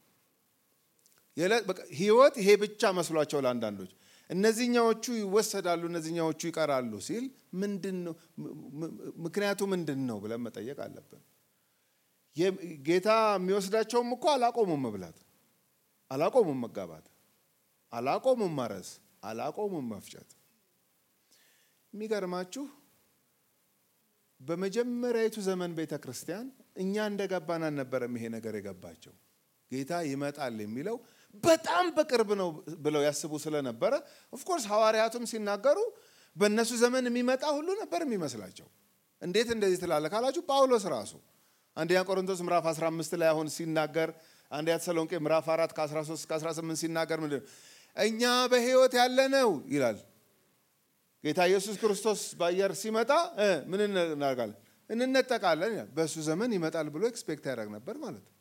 ህይወት ይሄ ብቻ መስሏቸው ለአንዳንዶች እነዚህኛዎቹ ይወሰዳሉ፣ እነዚህኛዎቹ ይቀራሉ ሲል ምንድን ነው ምክንያቱ ምንድን ነው ብለን መጠየቅ አለብን። ጌታ የሚወስዳቸውም እኮ አላቆሙም መብላት፣ አላቆሙም መጋባት፣ አላቆሙም ማረስ፣ አላቆሙም መፍጨት። የሚገርማችሁ በመጀመሪያዊቱ ዘመን ቤተ ክርስቲያን እኛ እንደገባን አልነበረም ይሄ ነገር የገባቸው። ጌታ ይመጣል የሚለው በጣም በቅርብ ነው ብለው ያስቡ ስለነበረ ኦፍኮርስ ሐዋርያቱም ሲናገሩ በእነሱ ዘመን የሚመጣ ሁሉ ነበር የሚመስላቸው። እንዴት እንደዚህ ትላለህ ካላችሁ ጳውሎስ ራሱ አንደኛ ቆሮንቶስ ምዕራፍ 15 ላይ አሁን ሲናገር አንደኛ ተሰሎንቄ ምዕራፍ 4 ከ13 እስከ 18 ሲናገር ምንድን ነው እኛ በሕይወት ያለነው ይላል ጌታ ኢየሱስ ክርስቶስ በአየር ሲመጣ ምን እናደርጋለን? እንነጠቃለን ይላል። በእሱ ዘመን ይመጣል ብሎ ኤክስፔክት ያደርግ ነበር ማለት ነው።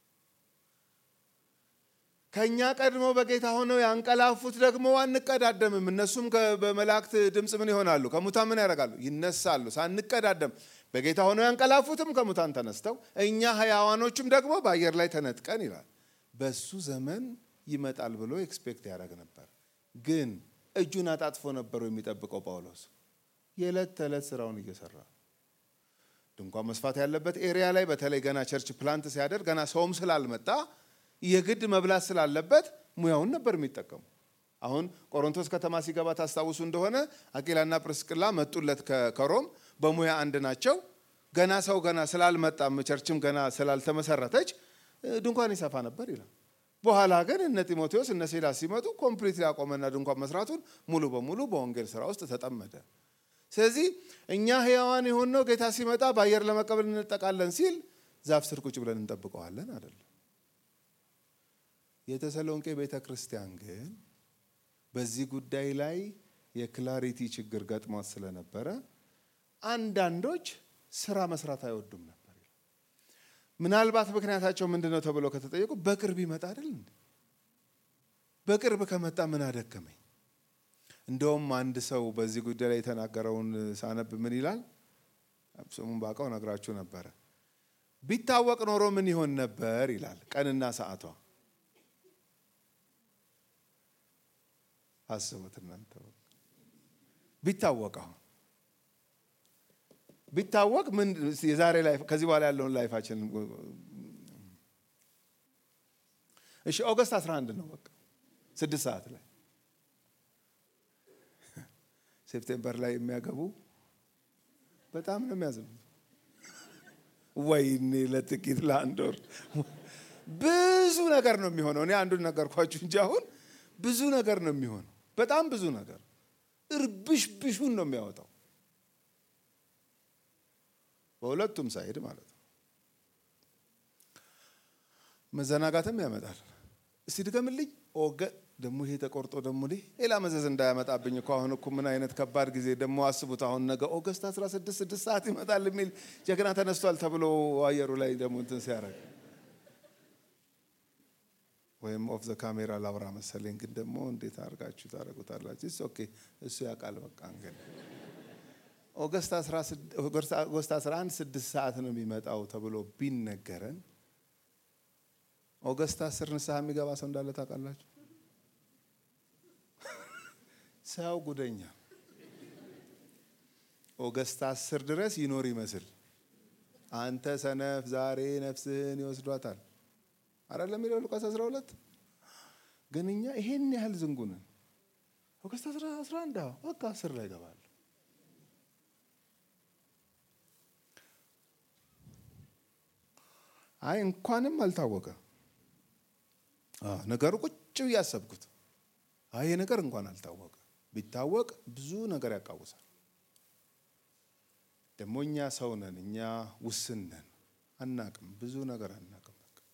ከእኛ ቀድሞ በጌታ ሆነው ያንቀላፉት ደግሞ አንቀዳደምም። እነሱም በመላእክት ድምፅ ምን ይሆናሉ? ከሙታን ምን ያደርጋሉ? ይነሳሉ። ሳንቀዳደም በጌታ ሆነው ያንቀላፉትም ከሙታን ተነስተው እኛ ሕያዋኖችም ደግሞ በአየር ላይ ተነጥቀን ይላል። በሱ ዘመን ይመጣል ብሎ ኤክስፔክት ያደርግ ነበር። ግን እጁን አጣጥፎ ነበሩ የሚጠብቀው ጳውሎስ የዕለት ተዕለት ስራውን እየሰራ ድንኳን መስፋት ያለበት ኤሪያ ላይ በተለይ ገና ቸርች ፕላንት ሲያደርግ ገና ሰውም ስላልመጣ የግድ መብላት ስላለበት ሙያውን ነበር የሚጠቀሙ። አሁን ቆሮንቶስ ከተማ ሲገባ ታስታውሱ እንደሆነ አቂላና ጵርስቅላ መጡለት ከሮም በሙያ አንድ ናቸው። ገና ሰው ገና ስላልመጣም ቸርችም ገና ስላልተመሰረተች ድንኳን ይሰፋ ነበር ይላል። በኋላ ግን እነ ጢሞቴዎስ እነ ሲላስ ሲመጡ ኮምፕሊት ያቆመና ድንኳን መስራቱን ሙሉ በሙሉ በወንጌል ስራ ውስጥ ተጠመደ። ስለዚህ እኛ ሕያዋን የሆነው ጌታ ሲመጣ በአየር ለመቀበል እንጠቃለን ሲል ዛፍ ስር ቁጭ ብለን እንጠብቀዋለን አይደለም። የተሰሎንቄ ቤተ ክርስቲያን ግን በዚህ ጉዳይ ላይ የክላሪቲ ችግር ገጥሟት ስለነበረ አንዳንዶች ስራ መስራት አይወዱም ነበር። ምናልባት ምክንያታቸው ምንድን ነው ተብሎ ከተጠየቁ በቅርብ ይመጣ አይደል እንዴ? በቅርብ ከመጣ ምን አደከመኝ። እንደውም አንድ ሰው በዚህ ጉዳይ ላይ የተናገረውን ሳነብ ምን ይላል? ስሙን ባውቀው ነግራችሁ ነበረ። ቢታወቅ ኖሮ ምን ይሆን ነበር ይላል። ቀንና ሰዓቷ አስቡት እናንተ ቢታወቅ አሁን ቢታወቅ ምን የዛሬ ላይፍ ከዚህ በኋላ ያለውን ላይፋችን እሺ ኦገስት 11 ነው በቃ ስድስት ሰዓት ላይ ሴፕቴምበር ላይ የሚያገቡ በጣም ነው የሚያዝኑት ወይኔ ለጥቂት ለአንድ ወር ብዙ ነገር ነው የሚሆነው እኔ አንዱን ነገርኳችሁ እንጂ አሁን ብዙ ነገር ነው የሚሆነው በጣም ብዙ ነገር እርብሽ ብሹን ነው የሚያወጣው በሁለቱም ሳይድ ማለት ነው። መዘናጋትም ያመጣል። እስቲ ድገምልኝ። ኦገ ደግሞ ይሄ ተቆርጦ ደግሞ ሌላ መዘዝ እንዳያመጣብኝ እኮ አሁን እኮ ምን አይነት ከባድ ጊዜ ደግሞ አስቡት። አሁን ነገ ኦገስት 16 ስድስት ሰዓት ይመጣል የሚል ጀግና ተነስቷል ተብሎ አየሩ ላይ ደግሞ እንትን ሲያደርግ ወይም ኦፍ ዘ ካሜራ ላውራ መሰለኝ። ግን ደግሞ እንዴት አድርጋችሁ ታደርጉታላችሁ? ኦኬ እሱ ያውቃል። በቃ እንግዲህ ኦገስት 11 ስድስት ሰዓት ነው የሚመጣው ተብሎ ቢነገረን ኦገስት 10 ንስሐ የሚገባ ሰው እንዳለ ታውቃላችሁ? ሰው ጉደኛ ኦገስት 10 ድረስ ይኖር ይመስል አንተ ሰነፍ ዛሬ ነፍስህን ይወስዷታል አይደለም የሚለው ሉቃስ 12 ግን እኛ ይሄን ያህል ዝንጉ ነን። ኦገስት 11 በቃ 10 ላይ ይገባል። አይ እንኳንም አልታወቀ ነገሩ ቁጭ ብዬ ያሰብኩት አይ ይሄ ነገር እንኳን አልታወቀ። ቢታወቅ ብዙ ነገር ያቃውሳል። ደግሞ እኛ ሰው ነን፣ እኛ ውስን ነን፣ አናቅም፣ ብዙ ነገር አናቅም።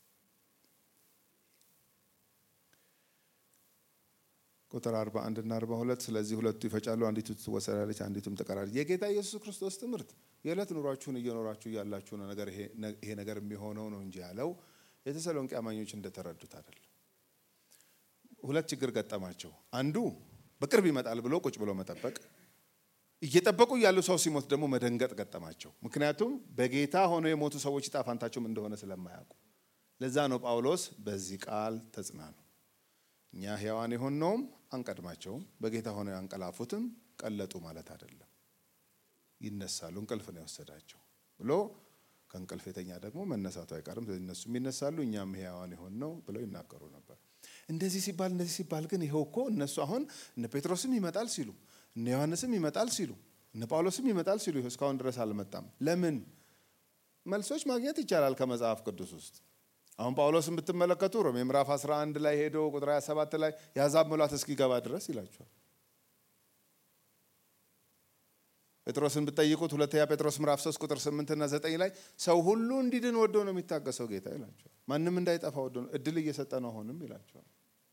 ቁጥር 41 እና 42 ስለዚህ ሁለቱ ይፈጫሉ፣ አንዲቱ ትወሰዳለች፣ አንዲቱም ትቀራለች። የጌታ ኢየሱስ ክርስቶስ ትምህርት የዕለት ኑሯችሁን እየኖራችሁ ያላችሁ ነገር ይሄ ነገር የሚሆነው ነው እንጂ ያለው የተሰሎንቄ አማኞች እንደተረዱት አይደለም። ሁለት ችግር ገጠማቸው። አንዱ በቅርብ ይመጣል ብሎ ቁጭ ብሎ መጠበቅ፣ እየጠበቁ ያሉ ሰው ሲሞት ደግሞ መደንገጥ ገጠማቸው። ምክንያቱም በጌታ ሆነው የሞቱ ሰዎች ዕጣ ፈንታቸውም እንደሆነ ስለማያውቁ። ለዛ ነው ጳውሎስ በዚህ ቃል ተጽናኑ፣ እኛ ሕያዋን የሆነውም አንቀድማቸውም፣ በጌታ ሆነው ያንቀላፉትም ቀለጡ ማለት አይደለም ይነሳሉ። እንቅልፍ ነው የወሰዳቸው ብሎ ከእንቅልፍ የተኛ ደግሞ መነሳቱ አይቀርም። እነሱም ይነሳሉ፣ እኛም ሕያዋን የሆን ነው ብለው ይናገሩ ነበር። እንደዚህ ሲባል እንደዚህ ሲባል ግን ይኸው እኮ እነሱ አሁን እነ ጴጥሮስም ይመጣል ሲሉ፣ እነ ዮሐንስም ይመጣል ሲሉ፣ እነ ጳውሎስም ይመጣል ሲሉ ይኸው እስካሁን ድረስ አልመጣም። ለምን? መልሶች ማግኘት ይቻላል ከመጽሐፍ ቅዱስ ውስጥ። አሁን ጳውሎስን ብትመለከቱ ሮሜ ምዕራፍ 11 ላይ ሄዶ ቁጥር 27 ላይ የአሕዛብ ሙላት እስኪገባ ድረስ ይላቸዋል። ጴጥሮስን ብትጠይቁት ሁለተኛ ጴጥሮስ ምዕራፍ 3 ቁጥር 8 እና 9 ላይ ሰው ሁሉ እንዲድን ወዶ ነው የሚታገሰው ጌታ ይላቸዋል። ማንም እንዳይጠፋ ወዶ ነው እድል እየሰጠ ነው አሁንም ይላቸዋል።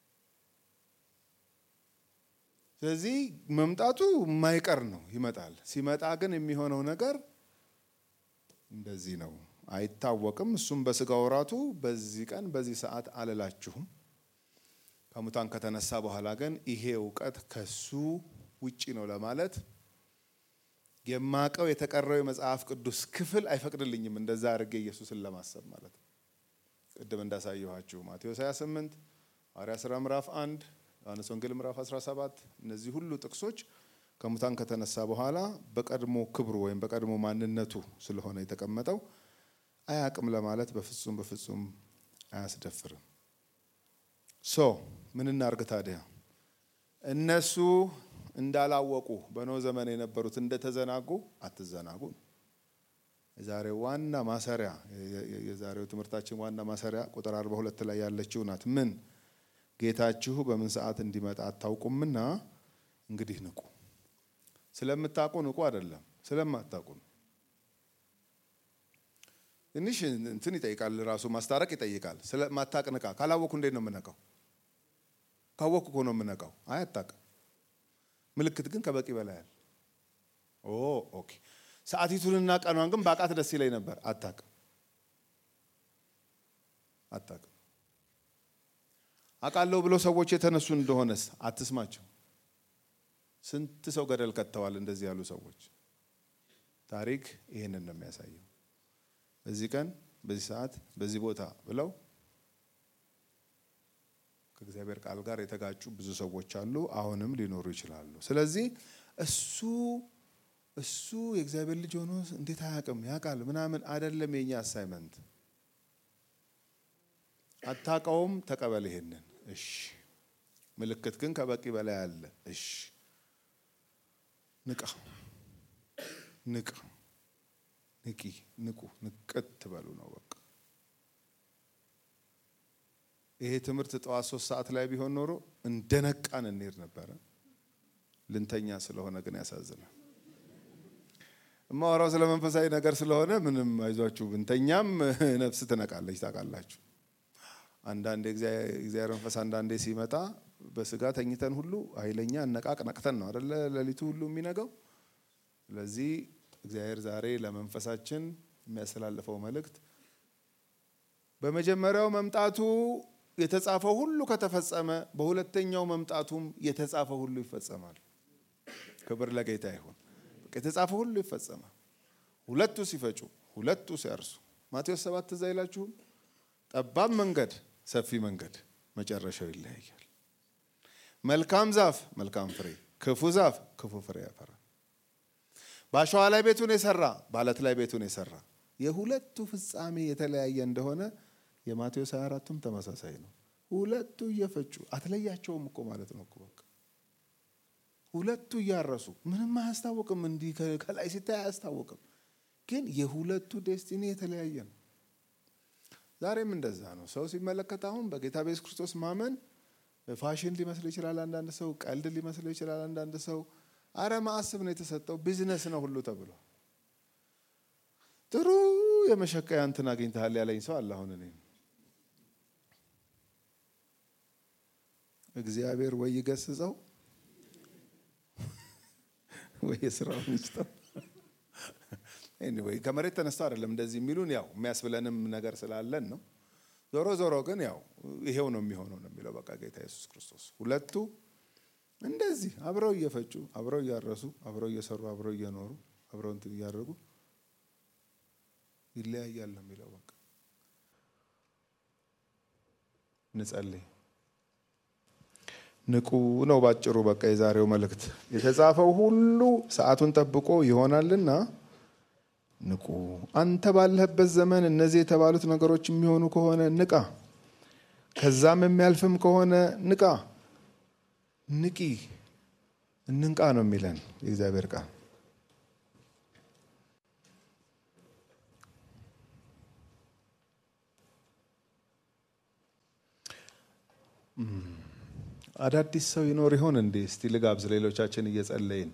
ስለዚህ መምጣቱ የማይቀር ነው፣ ይመጣል። ሲመጣ ግን የሚሆነው ነገር እንደዚህ ነው፣ አይታወቅም። እሱም በስጋ ወራቱ በዚህ ቀን በዚህ ሰዓት አልላችሁም። ከሙታን ከተነሳ በኋላ ግን ይሄ እውቀት ከሱ ውጪ ነው ለማለት የማቀው የተቀረው የመጽሐፍ ቅዱስ ክፍል አይፈቅድልኝም። እንደዛ አድርጌ ኢየሱስን ለማሰብ ማለት ነው። ቅድም እንዳሳየኋችሁ ማቴዎስ 28 ሐዋርያት ሥራ ምዕራፍ 1 ዮሐንስ ወንጌል ምዕራፍ 17 እነዚህ ሁሉ ጥቅሶች ከሙታን ከተነሳ በኋላ በቀድሞ ክብሩ ወይም በቀድሞ ማንነቱ ስለሆነ የተቀመጠው አያቅም ለማለት በፍጹም በፍጹም አያስደፍርም። ሶ ምን እናርግ ታዲያ? እነሱ እንዳላወቁ በኖህ ዘመን የነበሩት እንደተዘናጉ አትዘናጉ። የዛሬው ዋና ማሰሪያ የዛሬው ትምህርታችን ዋና ማሰሪያ ቁጥር 42 ላይ ያለችው ናት። ምን ጌታችሁ በምን ሰዓት እንዲመጣ አታውቁምና እንግዲህ ንቁ። ስለምታውቁ ንቁ አይደለም፣ ስለማታውቁ ነው። ትንሽ እንትን ይጠይቃል፣ ራሱ ማስታረቅ ይጠይቃል። ስለማታውቅ ንቃ። ካላወቅኩ እንዴት ነው የምነቃው? ካወቅኩ እኮ ነው የምነቃው። አይ አታውቅም። ምልክት ግን ከበቂ በላይ አለ። ኦ ኦኬ። ሰዓቲቱንና ቀኗን ግን ባቃት ደስ ይለኝ ነበር። አታውቅም፣ አታውቅም። አውቃለሁ ብሎ ሰዎች የተነሱ እንደሆነስ አትስማቸው። ስንት ሰው ገደል ከተዋል እንደዚህ ያሉ ሰዎች። ታሪክ ይህንን ነው የሚያሳየው። በዚህ ቀን፣ በዚህ ሰዓት፣ በዚህ ቦታ ብለው ከእግዚአብሔር ቃል ጋር የተጋጩ ብዙ ሰዎች አሉ፣ አሁንም ሊኖሩ ይችላሉ። ስለዚህ እሱ እሱ የእግዚአብሔር ልጅ ሆኖ እንዴት አያውቅም? ያውቃል ምናምን አይደለም የኛ አሳይመንት። አታውቀውም፣ ተቀበል ይሄንን። እሺ፣ ምልክት ግን ከበቂ በላይ አለ። እሺ፣ ንቃ፣ ንቃ፣ ንቂ፣ ንቁ፣ ንቅት በሉ ነው በቃ። ይሄ ትምህርት ጠዋት ሶስት ሰዓት ላይ ቢሆን ኖሮ እንደ ነቃን እንሄድ ነበረ። ልንተኛ ስለሆነ ግን ያሳዝናል። እማወራው ስለ መንፈሳዊ ነገር ስለሆነ ምንም አይዟችሁ፣ ብንተኛም ነፍስ ትነቃለች። ታውቃላችሁ፣ አንዳንድ የእግዚአብሔር መንፈስ አንዳንዴ ሲመጣ በስጋ ተኝተን ሁሉ ኃይለኛ አነቃቅ ነቅተን ነው አደለ ሌሊቱ ሁሉ የሚነገው። ስለዚህ እግዚአብሔር ዛሬ ለመንፈሳችን የሚያስተላልፈው መልእክት በመጀመሪያው መምጣቱ የተጻፈው ሁሉ ከተፈጸመ በሁለተኛው መምጣቱም የተጻፈው ሁሉ ይፈጸማል። ክብር ለጌታ ይሁን። የተጻፈው ሁሉ ይፈጸማል። ሁለቱ ሲፈጩ፣ ሁለቱ ሲያርሱ። ማቴዎስ ሰባት ትዝ አይላችሁም? ጠባብ መንገድ፣ ሰፊ መንገድ፣ መጨረሻው ይለያያል። መልካም ዛፍ መልካም ፍሬ፣ ክፉ ዛፍ ክፉ ፍሬ ያፈራል። በአሸዋ ላይ ቤቱን የሰራ በአለት ላይ ቤቱን የሰራ የሁለቱ ፍጻሜ የተለያየ እንደሆነ የማቴዎስ 24ቱም ተመሳሳይ ነው። ሁለቱ እየፈጩ አትለያቸውም እኮ ማለት ነው እኮ በቃ ሁለቱ እያረሱ ምንም አያስታውቅም። እንዲህ ከላይ ሲታይ አያስታውቅም፣ ግን የሁለቱ ዴስቲኒ የተለያየ ነው። ዛሬም እንደዛ ነው። ሰው ሲመለከት አሁን በጌታ በኢየሱስ ክርስቶስ ማመን ፋሽን ሊመስል ይችላል። አንዳንድ ሰው ቀልድ ሊመስለው ይችላል። አንዳንድ ሰው አረ ማዕስብ ነው የተሰጠው ቢዝነስ ነው ሁሉ ተብሎ ጥሩ የመሸቀያ እንትን አግኝተሃል ያለኝ ሰው አለ። አሁን እኔ እግዚአብሔር ወይ ይገስጸው ወይ የስራውን ይስጠው። ኤኒዌይ ከመሬት ተነስቶ አይደለም እንደዚህ የሚሉን ያው የሚያስብለንም ነገር ስላለን ነው። ዞሮ ዞሮ ግን ያው ይሄው ነው የሚሆነው ነው የሚለው በቃ ጌታ ኢየሱስ ክርስቶስ። ሁለቱ እንደዚህ አብረው እየፈጩ አብረው እያረሱ አብረው እየሰሩ አብረው እየኖሩ አብረው እንትን እያደረጉ ይለያያል ነው የሚለው በቃ። እንጸልይ። ንቁ ነው ባጭሩ። በቃ የዛሬው መልእክት የተጻፈው ሁሉ ሰዓቱን ጠብቆ ይሆናልና ንቁ። አንተ ባለህበት ዘመን እነዚህ የተባሉት ነገሮች የሚሆኑ ከሆነ ንቃ። ከዛም የሚያልፍም ከሆነ ንቃ። ንቂ፣ እንንቃ ነው የሚለን የእግዚአብሔር ቃል። አዳዲስ ሰው ይኖር ይሆን እንዴ? እስቲ ልጋብዝ። ሌሎቻችን እየጸለይን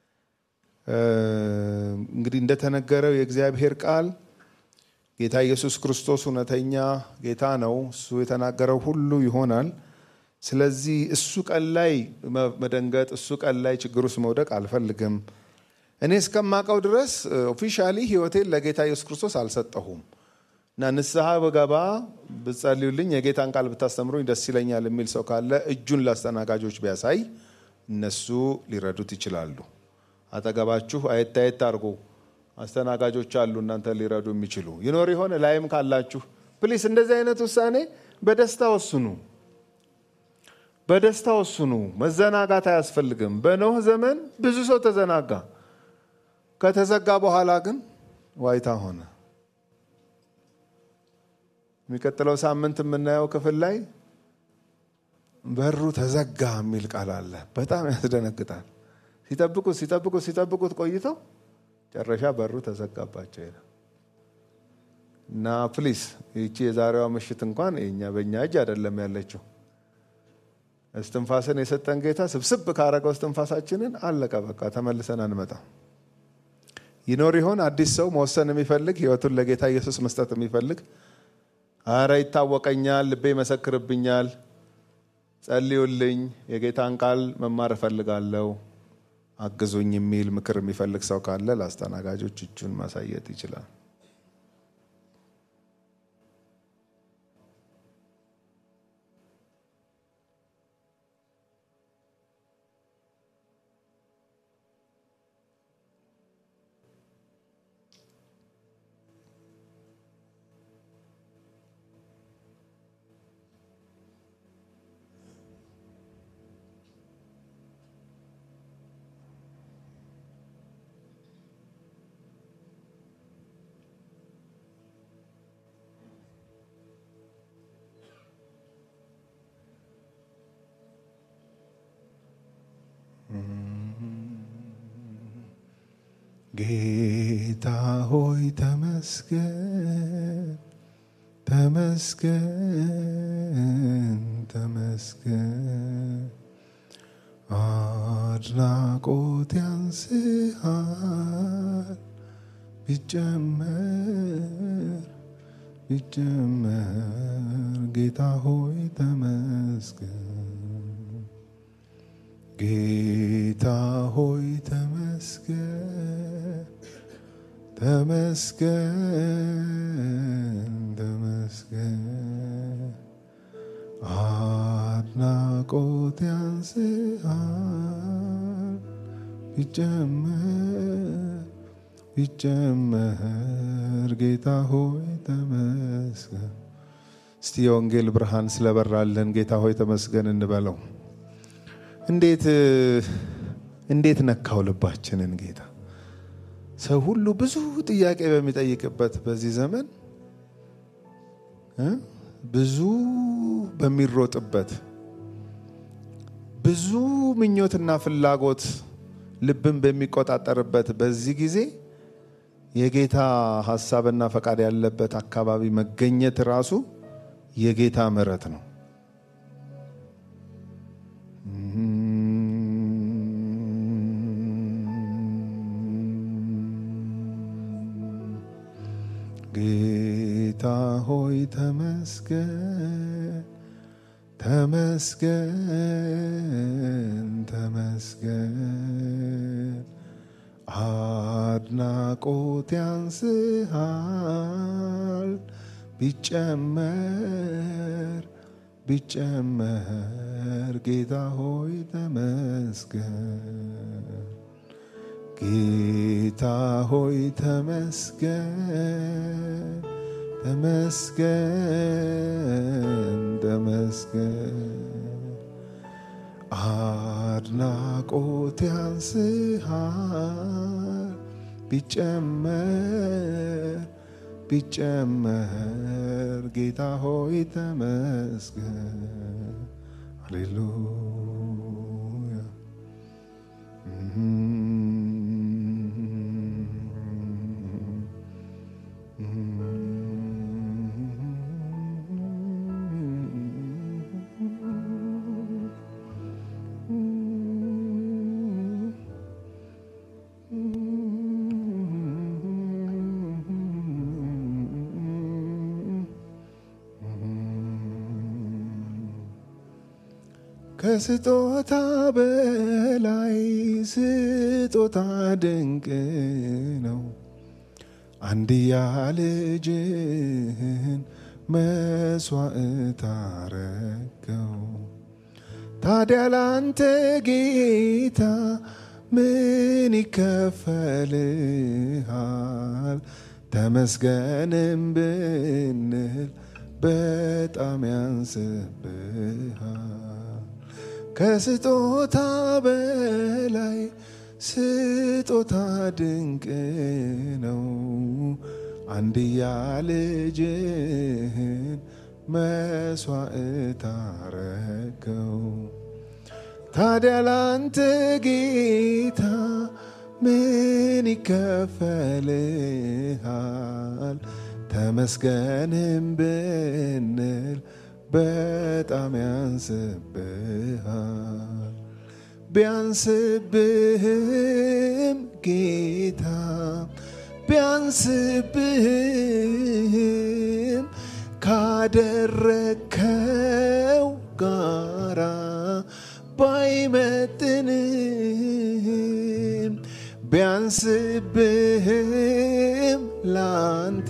እንግዲህ እንደተነገረው የእግዚአብሔር ቃል ጌታ ኢየሱስ ክርስቶስ እውነተኛ ጌታ ነው። እሱ የተናገረው ሁሉ ይሆናል። ስለዚህ እሱ ቀን ላይ መደንገጥ፣ እሱ ቀን ላይ ችግር ውስጥ መውደቅ አልፈልግም። እኔ እስከማውቀው ድረስ ኦፊሻሊ ሕይወቴን ለጌታ ኢየሱስ ክርስቶስ አልሰጠሁም እና ንስሐ በገባ ብጸልዩልኝ የጌታን ቃል ብታስተምሩኝ ደስ ይለኛል የሚል ሰው ካለ እጁን ለአስተናጋጆች ቢያሳይ እነሱ ሊረዱት ይችላሉ። አጠገባችሁ አየት አየት አድርጎ አስተናጋጆች አሉ እናንተ ሊረዱ የሚችሉ ይኖር ይሆን? ላይም ካላችሁ ፕሊስ እንደዚህ አይነት ውሳኔ በደስታ ወስኑ። በደስታ ወስኑ። መዘናጋት አያስፈልግም። በኖህ ዘመን ብዙ ሰው ተዘናጋ። ከተዘጋ በኋላ ግን ዋይታ ሆነ። የሚቀጥለው ሳምንት የምናየው ክፍል ላይ በሩ ተዘጋ የሚል ቃል አለ። በጣም ያስደነግጣል። ሲጠብቁት ሲጠብቁት ሲጠብቁት ቆይተው ጨረሻ በሩ ተዘጋባቸው ይላል እና ፕሊስ ይቺ የዛሬዋ ምሽት እንኳን የኛ በእኛ እጅ አይደለም ያለችው። እስትንፋስን የሰጠን ጌታ ስብስብ ካረገው እስትንፋሳችንን አለቀ፣ በቃ ተመልሰን አንመጣ። ይኖር ይሆን አዲስ ሰው መወሰን የሚፈልግ ህይወቱን ለጌታ ኢየሱስ መስጠት የሚፈልግ አረ ይታወቀኛል፣ ልቤ ይመሰክርብኛል፣ ጸልዩልኝ፣ የጌታን ቃል መማር እፈልጋለሁ፣ አግዙኝ የሚል ምክር የሚፈልግ ሰው ካለ ለአስተናጋጆች እጁን ማሳየት ይችላል። ጌታ ሆይ ተመስገን፣ ተመስገን፣ ተመስገን። አድናቆት ያንስሃል ቢጨመር ቢጨመር ጌታ ሆይ ተመስገን ጌታ ሆይ ተመስገን ተመስገን ተመስገን አድናቆት ያንስሃል ቢጨመር ቢጨመር ጌታ ሆይ ተመስገን። እስቲ የወንጌል ብርሃን ስለበራልን ጌታ ሆይ ተመስገን እንበለው። እንዴት እንዴት ነካው ልባችንን ጌታ። ሰው ሁሉ ብዙ ጥያቄ በሚጠይቅበት በዚህ ዘመን እ ብዙ በሚሮጥበት ብዙ ምኞትና ፍላጎት ልብን በሚቆጣጠርበት በዚህ ጊዜ የጌታ ሀሳብና ፈቃድ ያለበት አካባቢ መገኘት ራሱ የጌታ ምሕረት ነው። ጌታ ሆይ ተመስገን ተመስገን ተመስገን አድናቆት ያንስሃል ቢጨመር ቢጨመር ጌታ ሆይ ተመስገን ጌታ ሆይ ተመስገን ተመስገን ተመስገን አድናቆት ያንስሃል ቢጨመር ቢጨመር ጌታ ሆይ ተመስገን ሃሌሉያ ከስጦታ በላይ ስጦታ ድንቅ ነው። አንድያ ልጅህን መስዋዕት አረገው። ታዲያ ላንተ ጌታ ምን ይከፈልሃል? ተመስገንም ብንል በጣም ያንስብሃል። ከስጦታ በላይ ስጦታ ድንቅ ነው። አንድያ ልጅህን መስዋዕት አረገው። ታዲያ ላንተ ጌታ ምን ይከፈልሃል? ተመስገንም ብንል በጣም ያንስብሃል። ቢያንስብህም ጌታ ቢያንስብህም ካደረከው ጋራ ባይመጥንም ቢያንስብህም ላንተ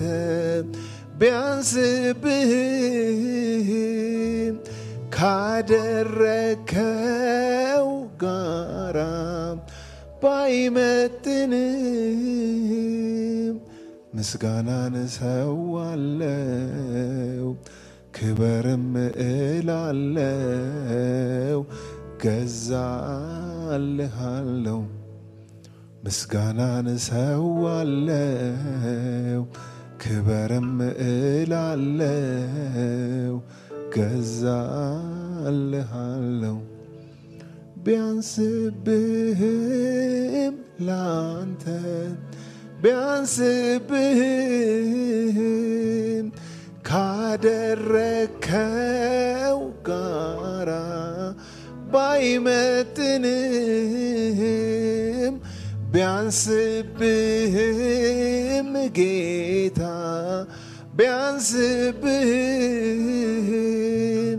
ቢያንስብህም ካደረከው ጋራ ባይመጥንም ምስጋናን እሰዋለው ክበርም እላለው ገዛልሃለው ምስጋናን እሰዋለው ክበርም እላለው ገዛልሃለው ቢያንስብህም ላንተ ቢያንስብህም ካደረከው ጋራ ባይመጥንህም ቢያንስብህም ጌታ ቢያንስብህም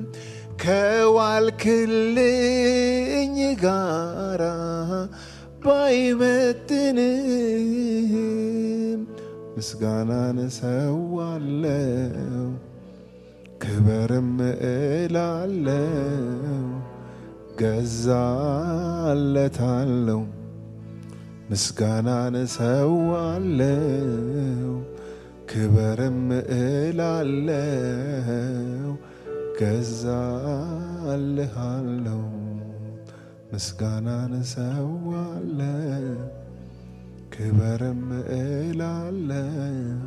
ከዋልክልኝ ጋራ ባይመጥንህም ምስጋናን እሰዋለው ክበርም እላለው ገዛለታለው ምስጋናን እሰዋለው ክበርም እላለው ገዛልሃለው ምስጋናን እሰዋለው ክበርም እላለው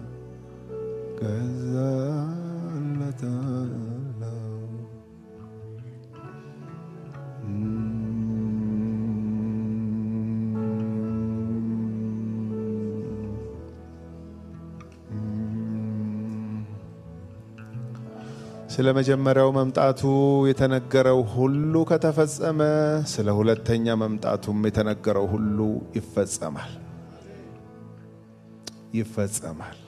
ገዛለታለው ስለ መጀመሪያው መምጣቱ የተነገረው ሁሉ ከተፈጸመ ስለ ሁለተኛ መምጣቱም የተነገረው ሁሉ ይፈጸማል ይፈጸማል።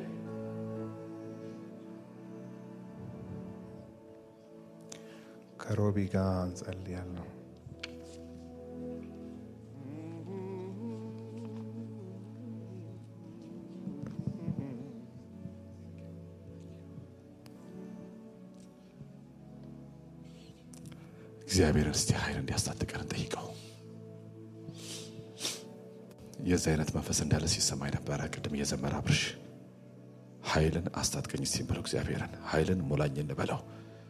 ከሮቢ ጋር እንጸልያለሁ። እግዚአብሔርን እስቲ ኃይል እንዲያስታጥቀን እንጠይቀው። የዚህ አይነት መንፈስ እንዳለ ሲሰማኝ ነበረ። ቅድም እየዘመረ አብርሽ ኃይልን አስታጥቀኝ እስቲ ብለው እግዚአብሔርን ኃይልን ሙላኝ እንበለው።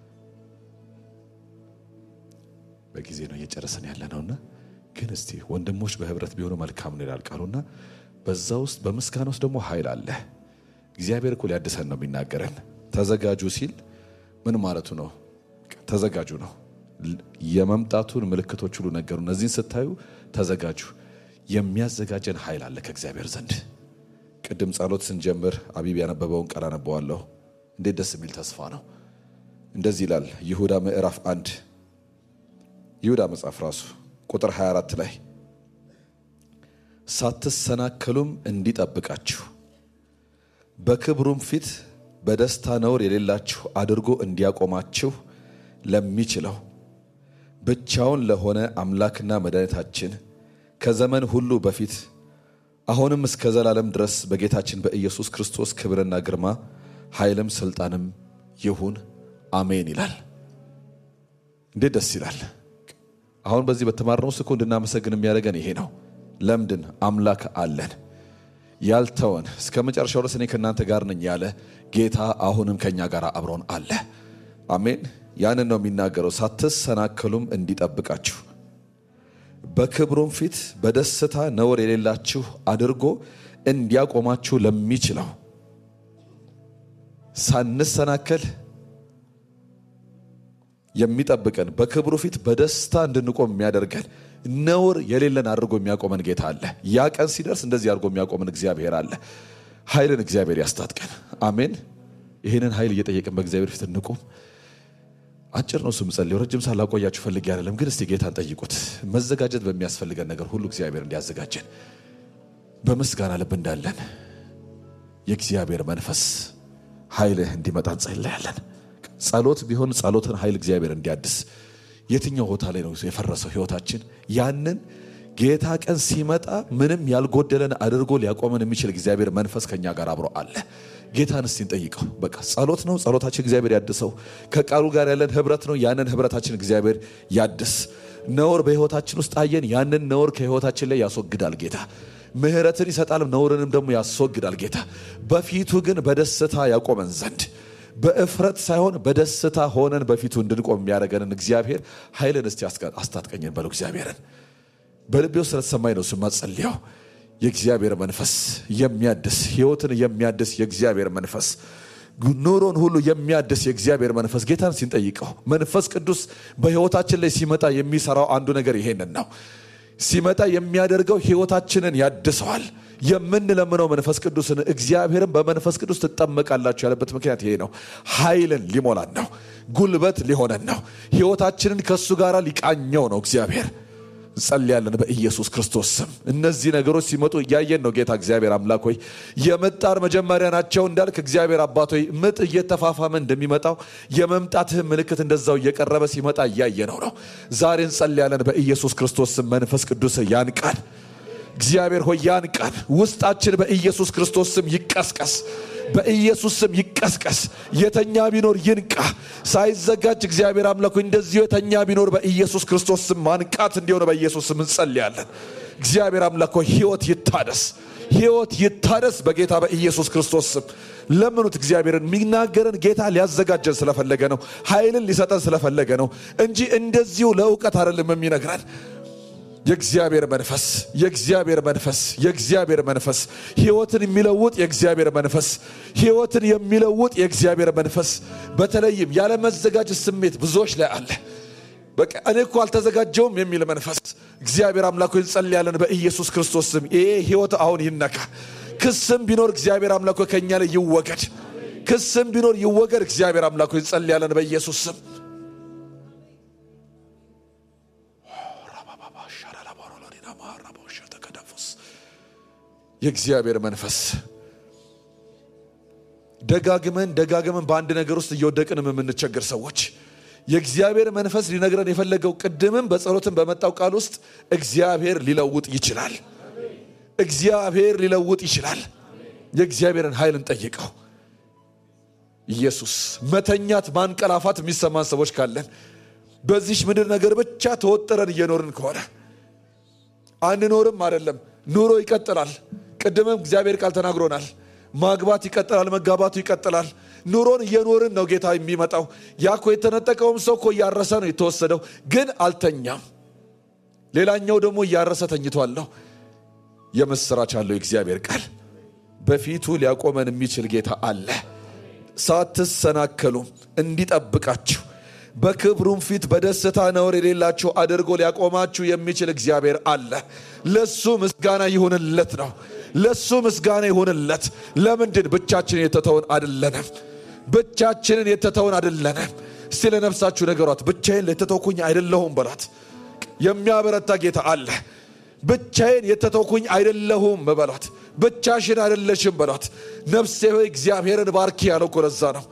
በጊዜ ነው እየጨረሰን ያለ ነውና፣ ግን እስቲ ወንድሞች በህብረት ቢሆኑ መልካም ነው ይላል ቃሉና፣ በዛ ውስጥ በምስጋና ውስጥ ደግሞ ኃይል አለ። እግዚአብሔር እኮ ሊያድሰን ነው የሚናገረን። ተዘጋጁ ሲል ምን ማለቱ ነው? ተዘጋጁ ነው። የመምጣቱን ምልክቶች ሁሉ ነገሩ። እነዚህን ስታዩ ተዘጋጁ። የሚያዘጋጀን ኃይል አለ ከእግዚአብሔር ዘንድ። ቅድም ጸሎት ስንጀምር አቢብ ያነበበውን ቃል አነበዋለሁ። እንዴት ደስ የሚል ተስፋ ነው! እንደዚህ ይላል ይሁዳ ምዕራፍ አንድ ይሁዳ መጽሐፍ ራሱ ቁጥር 24 ላይ ሳትሰናከሉም እንዲጠብቃችሁ በክብሩም ፊት በደስታ ነውር የሌላችሁ አድርጎ እንዲያቆማችሁ ለሚችለው ብቻውን ለሆነ አምላክና መድኃኒታችን ከዘመን ሁሉ በፊት አሁንም እስከ ዘላለም ድረስ በጌታችን በኢየሱስ ክርስቶስ ክብርና ግርማ ኃይልም ስልጣንም ይሁን አሜን ይላል። እንዴት ደስ ይላል! አሁን በዚህ በተማርነው ስኮ እንድናመሰግን የሚያደርገን ይሄ ነው። ለምንድን አምላክ አለን ያልተወን እስከ መጨረሻው ድረስ እኔ ከእናንተ ጋር ነኝ ያለ ጌታ አሁንም ከእኛ ጋር አብሮን አለ። አሜን። ያንን ነው የሚናገረው። ሳትሰናከሉም እንዲጠብቃችሁ በክብሩም ፊት በደስታ ነውር የሌላችሁ አድርጎ እንዲያቆማችሁ ለሚችለው ሳንሰናከል የሚጠብቀን በክብሩ ፊት በደስታ እንድንቆም የሚያደርገን ነውር የሌለን አድርጎ የሚያቆመን ጌታ አለ። ያ ቀን ሲደርስ እንደዚህ አድርጎ የሚያቆመን እግዚአብሔር አለ። ኃይልን እግዚአብሔር ያስታጥቀን። አሜን። ይህንን ኃይል እየጠየቅን በእግዚአብሔር ፊት እንቁም። አጭር ነው ስም ጸልየው ረጅም ሳላቆያችሁ ፈልጌ አይደለም፣ ግን እስቲ ጌታን ጠይቁት። መዘጋጀት በሚያስፈልገን ነገር ሁሉ እግዚአብሔር እንዲያዘጋጀን በምስጋና ልብ እንዳለን የእግዚአብሔር መንፈስ ኃይልህ እንዲመጣ እንጸልያለን። ጸሎት ቢሆን ጸሎትን ኃይል እግዚአብሔር እንዲያድስ የትኛው ቦታ ላይ ነው የፈረሰው ህይወታችን? ያንን ጌታ ቀን ሲመጣ ምንም ያልጎደለን አድርጎ ሊያቆመን የሚችል እግዚአብሔር መንፈስ ከኛ ጋር አብሮ አለ። ጌታን እስቲ እንጠይቀው። በቃ ጸሎት ነው፣ ጸሎታችን እግዚአብሔር ያድሰው። ከቃሉ ጋር ያለን ህብረት ነው፣ ያንን ህብረታችን እግዚአብሔር ያድስ። ነውር በህይወታችን ውስጥ አየን፣ ያንን ነውር ከህይወታችን ላይ ያስወግዳል ጌታ። ምህረትን ይሰጣል፣ ነውርንም ደግሞ ያስወግዳል ጌታ። በፊቱ ግን በደስታ ያቆመን ዘንድ በእፍረት ሳይሆን በደስታ ሆነን በፊቱ እንድንቆም የሚያደርገንን እግዚአብሔር ኃይልን እስቲ አስታጥቀኝን በለው። እግዚአብሔርን በልቤ ውስጥ ስለተሰማኝ ነው ስማ ጸልያው። የእግዚአብሔር መንፈስ የሚያድስ ህይወትን የሚያድስ የእግዚአብሔር መንፈስ ኑሮን ሁሉ የሚያድስ የእግዚአብሔር መንፈስ ጌታን ሲንጠይቀው መንፈስ ቅዱስ በህይወታችን ላይ ሲመጣ የሚሰራው አንዱ ነገር ይሄንን ነው። ሲመጣ የሚያደርገው ህይወታችንን ያድሰዋል። የምንለምነው መንፈስ ቅዱስን እግዚአብሔርን በመንፈስ ቅዱስ ትጠመቃላችሁ ያለበት ምክንያት ይሄ ነው። ኃይልን ሊሞላን ነው። ጉልበት ሊሆነን ነው። ህይወታችንን ከእሱ ጋር ሊቃኘው ነው እግዚአብሔር። እንጸልያለን በኢየሱስ ክርስቶስ ስም። እነዚህ ነገሮች ሲመጡ እያየን ነው። ጌታ እግዚአብሔር አምላክ ሆይ የመጣር መጀመሪያ ናቸው እንዳልክ እግዚአብሔር አባት ሆይ ምጥ እየተፋፋመ እንደሚመጣው የመምጣትህ ምልክት እንደዛው እየቀረበ ሲመጣ እያየነው ነው። ዛሬ እንጸልያለን በኢየሱስ ክርስቶስ ስም መንፈስ ቅዱስ ያን ቃል እግዚአብሔር ሆይ ያን ቃል ውስጣችን በኢየሱስ ክርስቶስ ስም ይቀስቀስ፣ በኢየሱስ ስም ይቀስቀስ። የተኛ ቢኖር ይንቃ፣ ሳይዘጋጅ እግዚአብሔር አምላክ ሆይ እንደዚሁ የተኛ ቢኖር በኢየሱስ ክርስቶስ ስም ማንቃት እንዲሆነ በኢየሱስ ስም እንጸልያለን። እግዚአብሔር አምላክ ሆይ ህይወት ይታደስ፣ ህይወት ይታደስ በጌታ በኢየሱስ ክርስቶስ ስም ለምኑት። እግዚአብሔርን የሚናገረን ጌታ ሊያዘጋጀን ስለፈለገ ነው፣ ኃይልን ሊሰጠን ስለፈለገ ነው እንጂ እንደዚሁ ለእውቀት አይደለም የሚነግረን የእግዚአብሔር መንፈስ የእግዚአብሔር መንፈስ የእግዚአብሔር መንፈስ ህይወትን የሚለውጥ የእግዚአብሔር መንፈስ ህይወትን የሚለውጥ የእግዚአብሔር መንፈስ በተለይም ያለመዘጋጀት ስሜት ብዙዎች ላይ አለ። በቃ እኔ እኮ አልተዘጋጀውም የሚል መንፈስ እግዚአብሔር አምላክ ሆይ እንጸልያለን በኢየሱስ ክርስቶስ ስም ይሄ ህይወት አሁን ይነካ። ክስም ቢኖር እግዚአብሔር አምላክ ሆይ ከእኛ ላይ ይወገድ። ክስም ቢኖር ይወገድ። እግዚአብሔር አምላክ ሆይ እንጸልያለን በኢየሱስ ስም የእግዚአብሔር መንፈስ ደጋግመን ደጋግመን በአንድ ነገር ውስጥ እየወደቅንም የምንቸገር ሰዎች የእግዚአብሔር መንፈስ ሊነግረን የፈለገው ቅድምም በጸሎትን በመጣው ቃል ውስጥ እግዚአብሔር ሊለውጥ ይችላል። እግዚአብሔር ሊለውጥ ይችላል። የእግዚአብሔርን ኃይል እንጠይቀው። ኢየሱስ መተኛት ማንቀላፋት የሚሰማን ሰዎች ካለን በዚች ምድር ነገር ብቻ ተወጥረን እየኖርን ከሆነ አንኖርም አይደለም፣ ኑሮ ይቀጥላል። ቅድምም እግዚአብሔር ቃል ተናግሮናል። ማግባት ይቀጥላል፣ መጋባቱ ይቀጥላል። ኑሮን እየኖርን ነው ጌታ የሚመጣው። ያ እኮ የተነጠቀውም ሰው እኮ እያረሰ ነው የተወሰደው፣ ግን አልተኛም። ሌላኛው ደግሞ እያረሰ ተኝቷል ነው። የምስራች አለው የእግዚአብሔር ቃል። በፊቱ ሊያቆመን የሚችል ጌታ አለ። ሳትሰናከሉም እንዲጠብቃችሁ በክብሩም ፊት በደስታ ነውር የሌላችሁ አድርጎ ሊያቆማችሁ የሚችል እግዚአብሔር አለ። ለሱ ምስጋና ይሁንለት ነው። ለሱ ምስጋና ይሁንለት። ለምንድን ብቻችንን የተተውን አደለንም? ብቻችንን የተተውን አደለንም። እስቲ ለነፍሳችሁ ነገሯት፣ ብቻዬን የተተውኩኝ አይደለሁም በሏት። የሚያበረታ ጌታ አለ። ብቻዬን የተተውኩኝ አይደለሁም በሏት። ብቻሽን አይደለሽም በሏት። ነፍሴ ሆይ እግዚአብሔርን ባርኪ ያለው እኮ ለዛ ነው።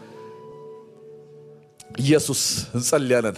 ኢየሱስ እንጸልያለን።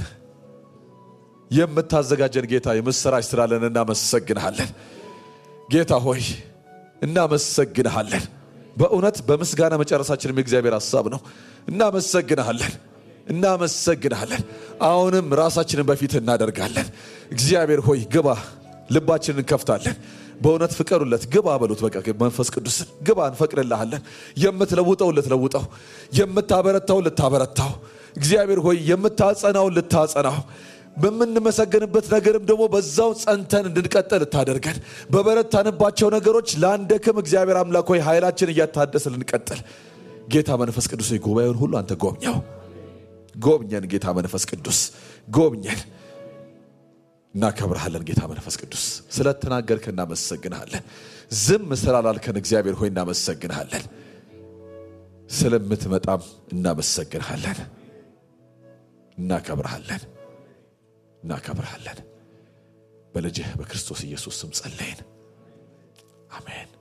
የምታዘጋጀን ጌታ የምስራች ስላለን እናመሰግንሃለን። ጌታ ሆይ እናመሰግንሃለን። በእውነት በምስጋና መጨረሳችንም የእግዚአብሔር ሀሳብ ነው። እናመሰግንሃለን፣ እናመሰግንሃለን። አሁንም ራሳችንን በፊት እናደርጋለን። እግዚአብሔር ሆይ ግባ፣ ልባችንን እንከፍታለን። በእውነት ፍቀዱለት፣ ግባ በሉት። በቃ መንፈስ ቅዱስን ግባ፣ እንፈቅድልሃለን። የምትለውጠው ልትለውጠው፣ የምታበረታው ልታበረታው እግዚአብሔር ሆይ የምታጸናውን ልታጸናው በምንመሰገንበት ነገርም ደግሞ በዛው ጸንተን እንድንቀጥል ልታደርገን በበረታንባቸው ነገሮች ለአንደክም እግዚአብሔር አምላክ ሆይ ኃይላችን እያታደሰ ልንቀጥል ጌታ መንፈስ ቅዱስ ሆይ ጉባኤውን ሁሉ አንተ ጎብኘው ጎብኘን ጌታ መንፈስ ቅዱስ ጎብኘን እናከብርሃለን ጌታ መንፈስ ቅዱስ ስለተናገርከን እናመሰግንሃለን ዝም ስላላልከን እግዚአብሔር ሆይ እናመሰግንሃለን ስለምትመጣም እናመሰግንሃለን እናከብርሃለን እናከብርሃለን በልጅህ በክርስቶስ ኢየሱስ ስም ጸለይን አሜን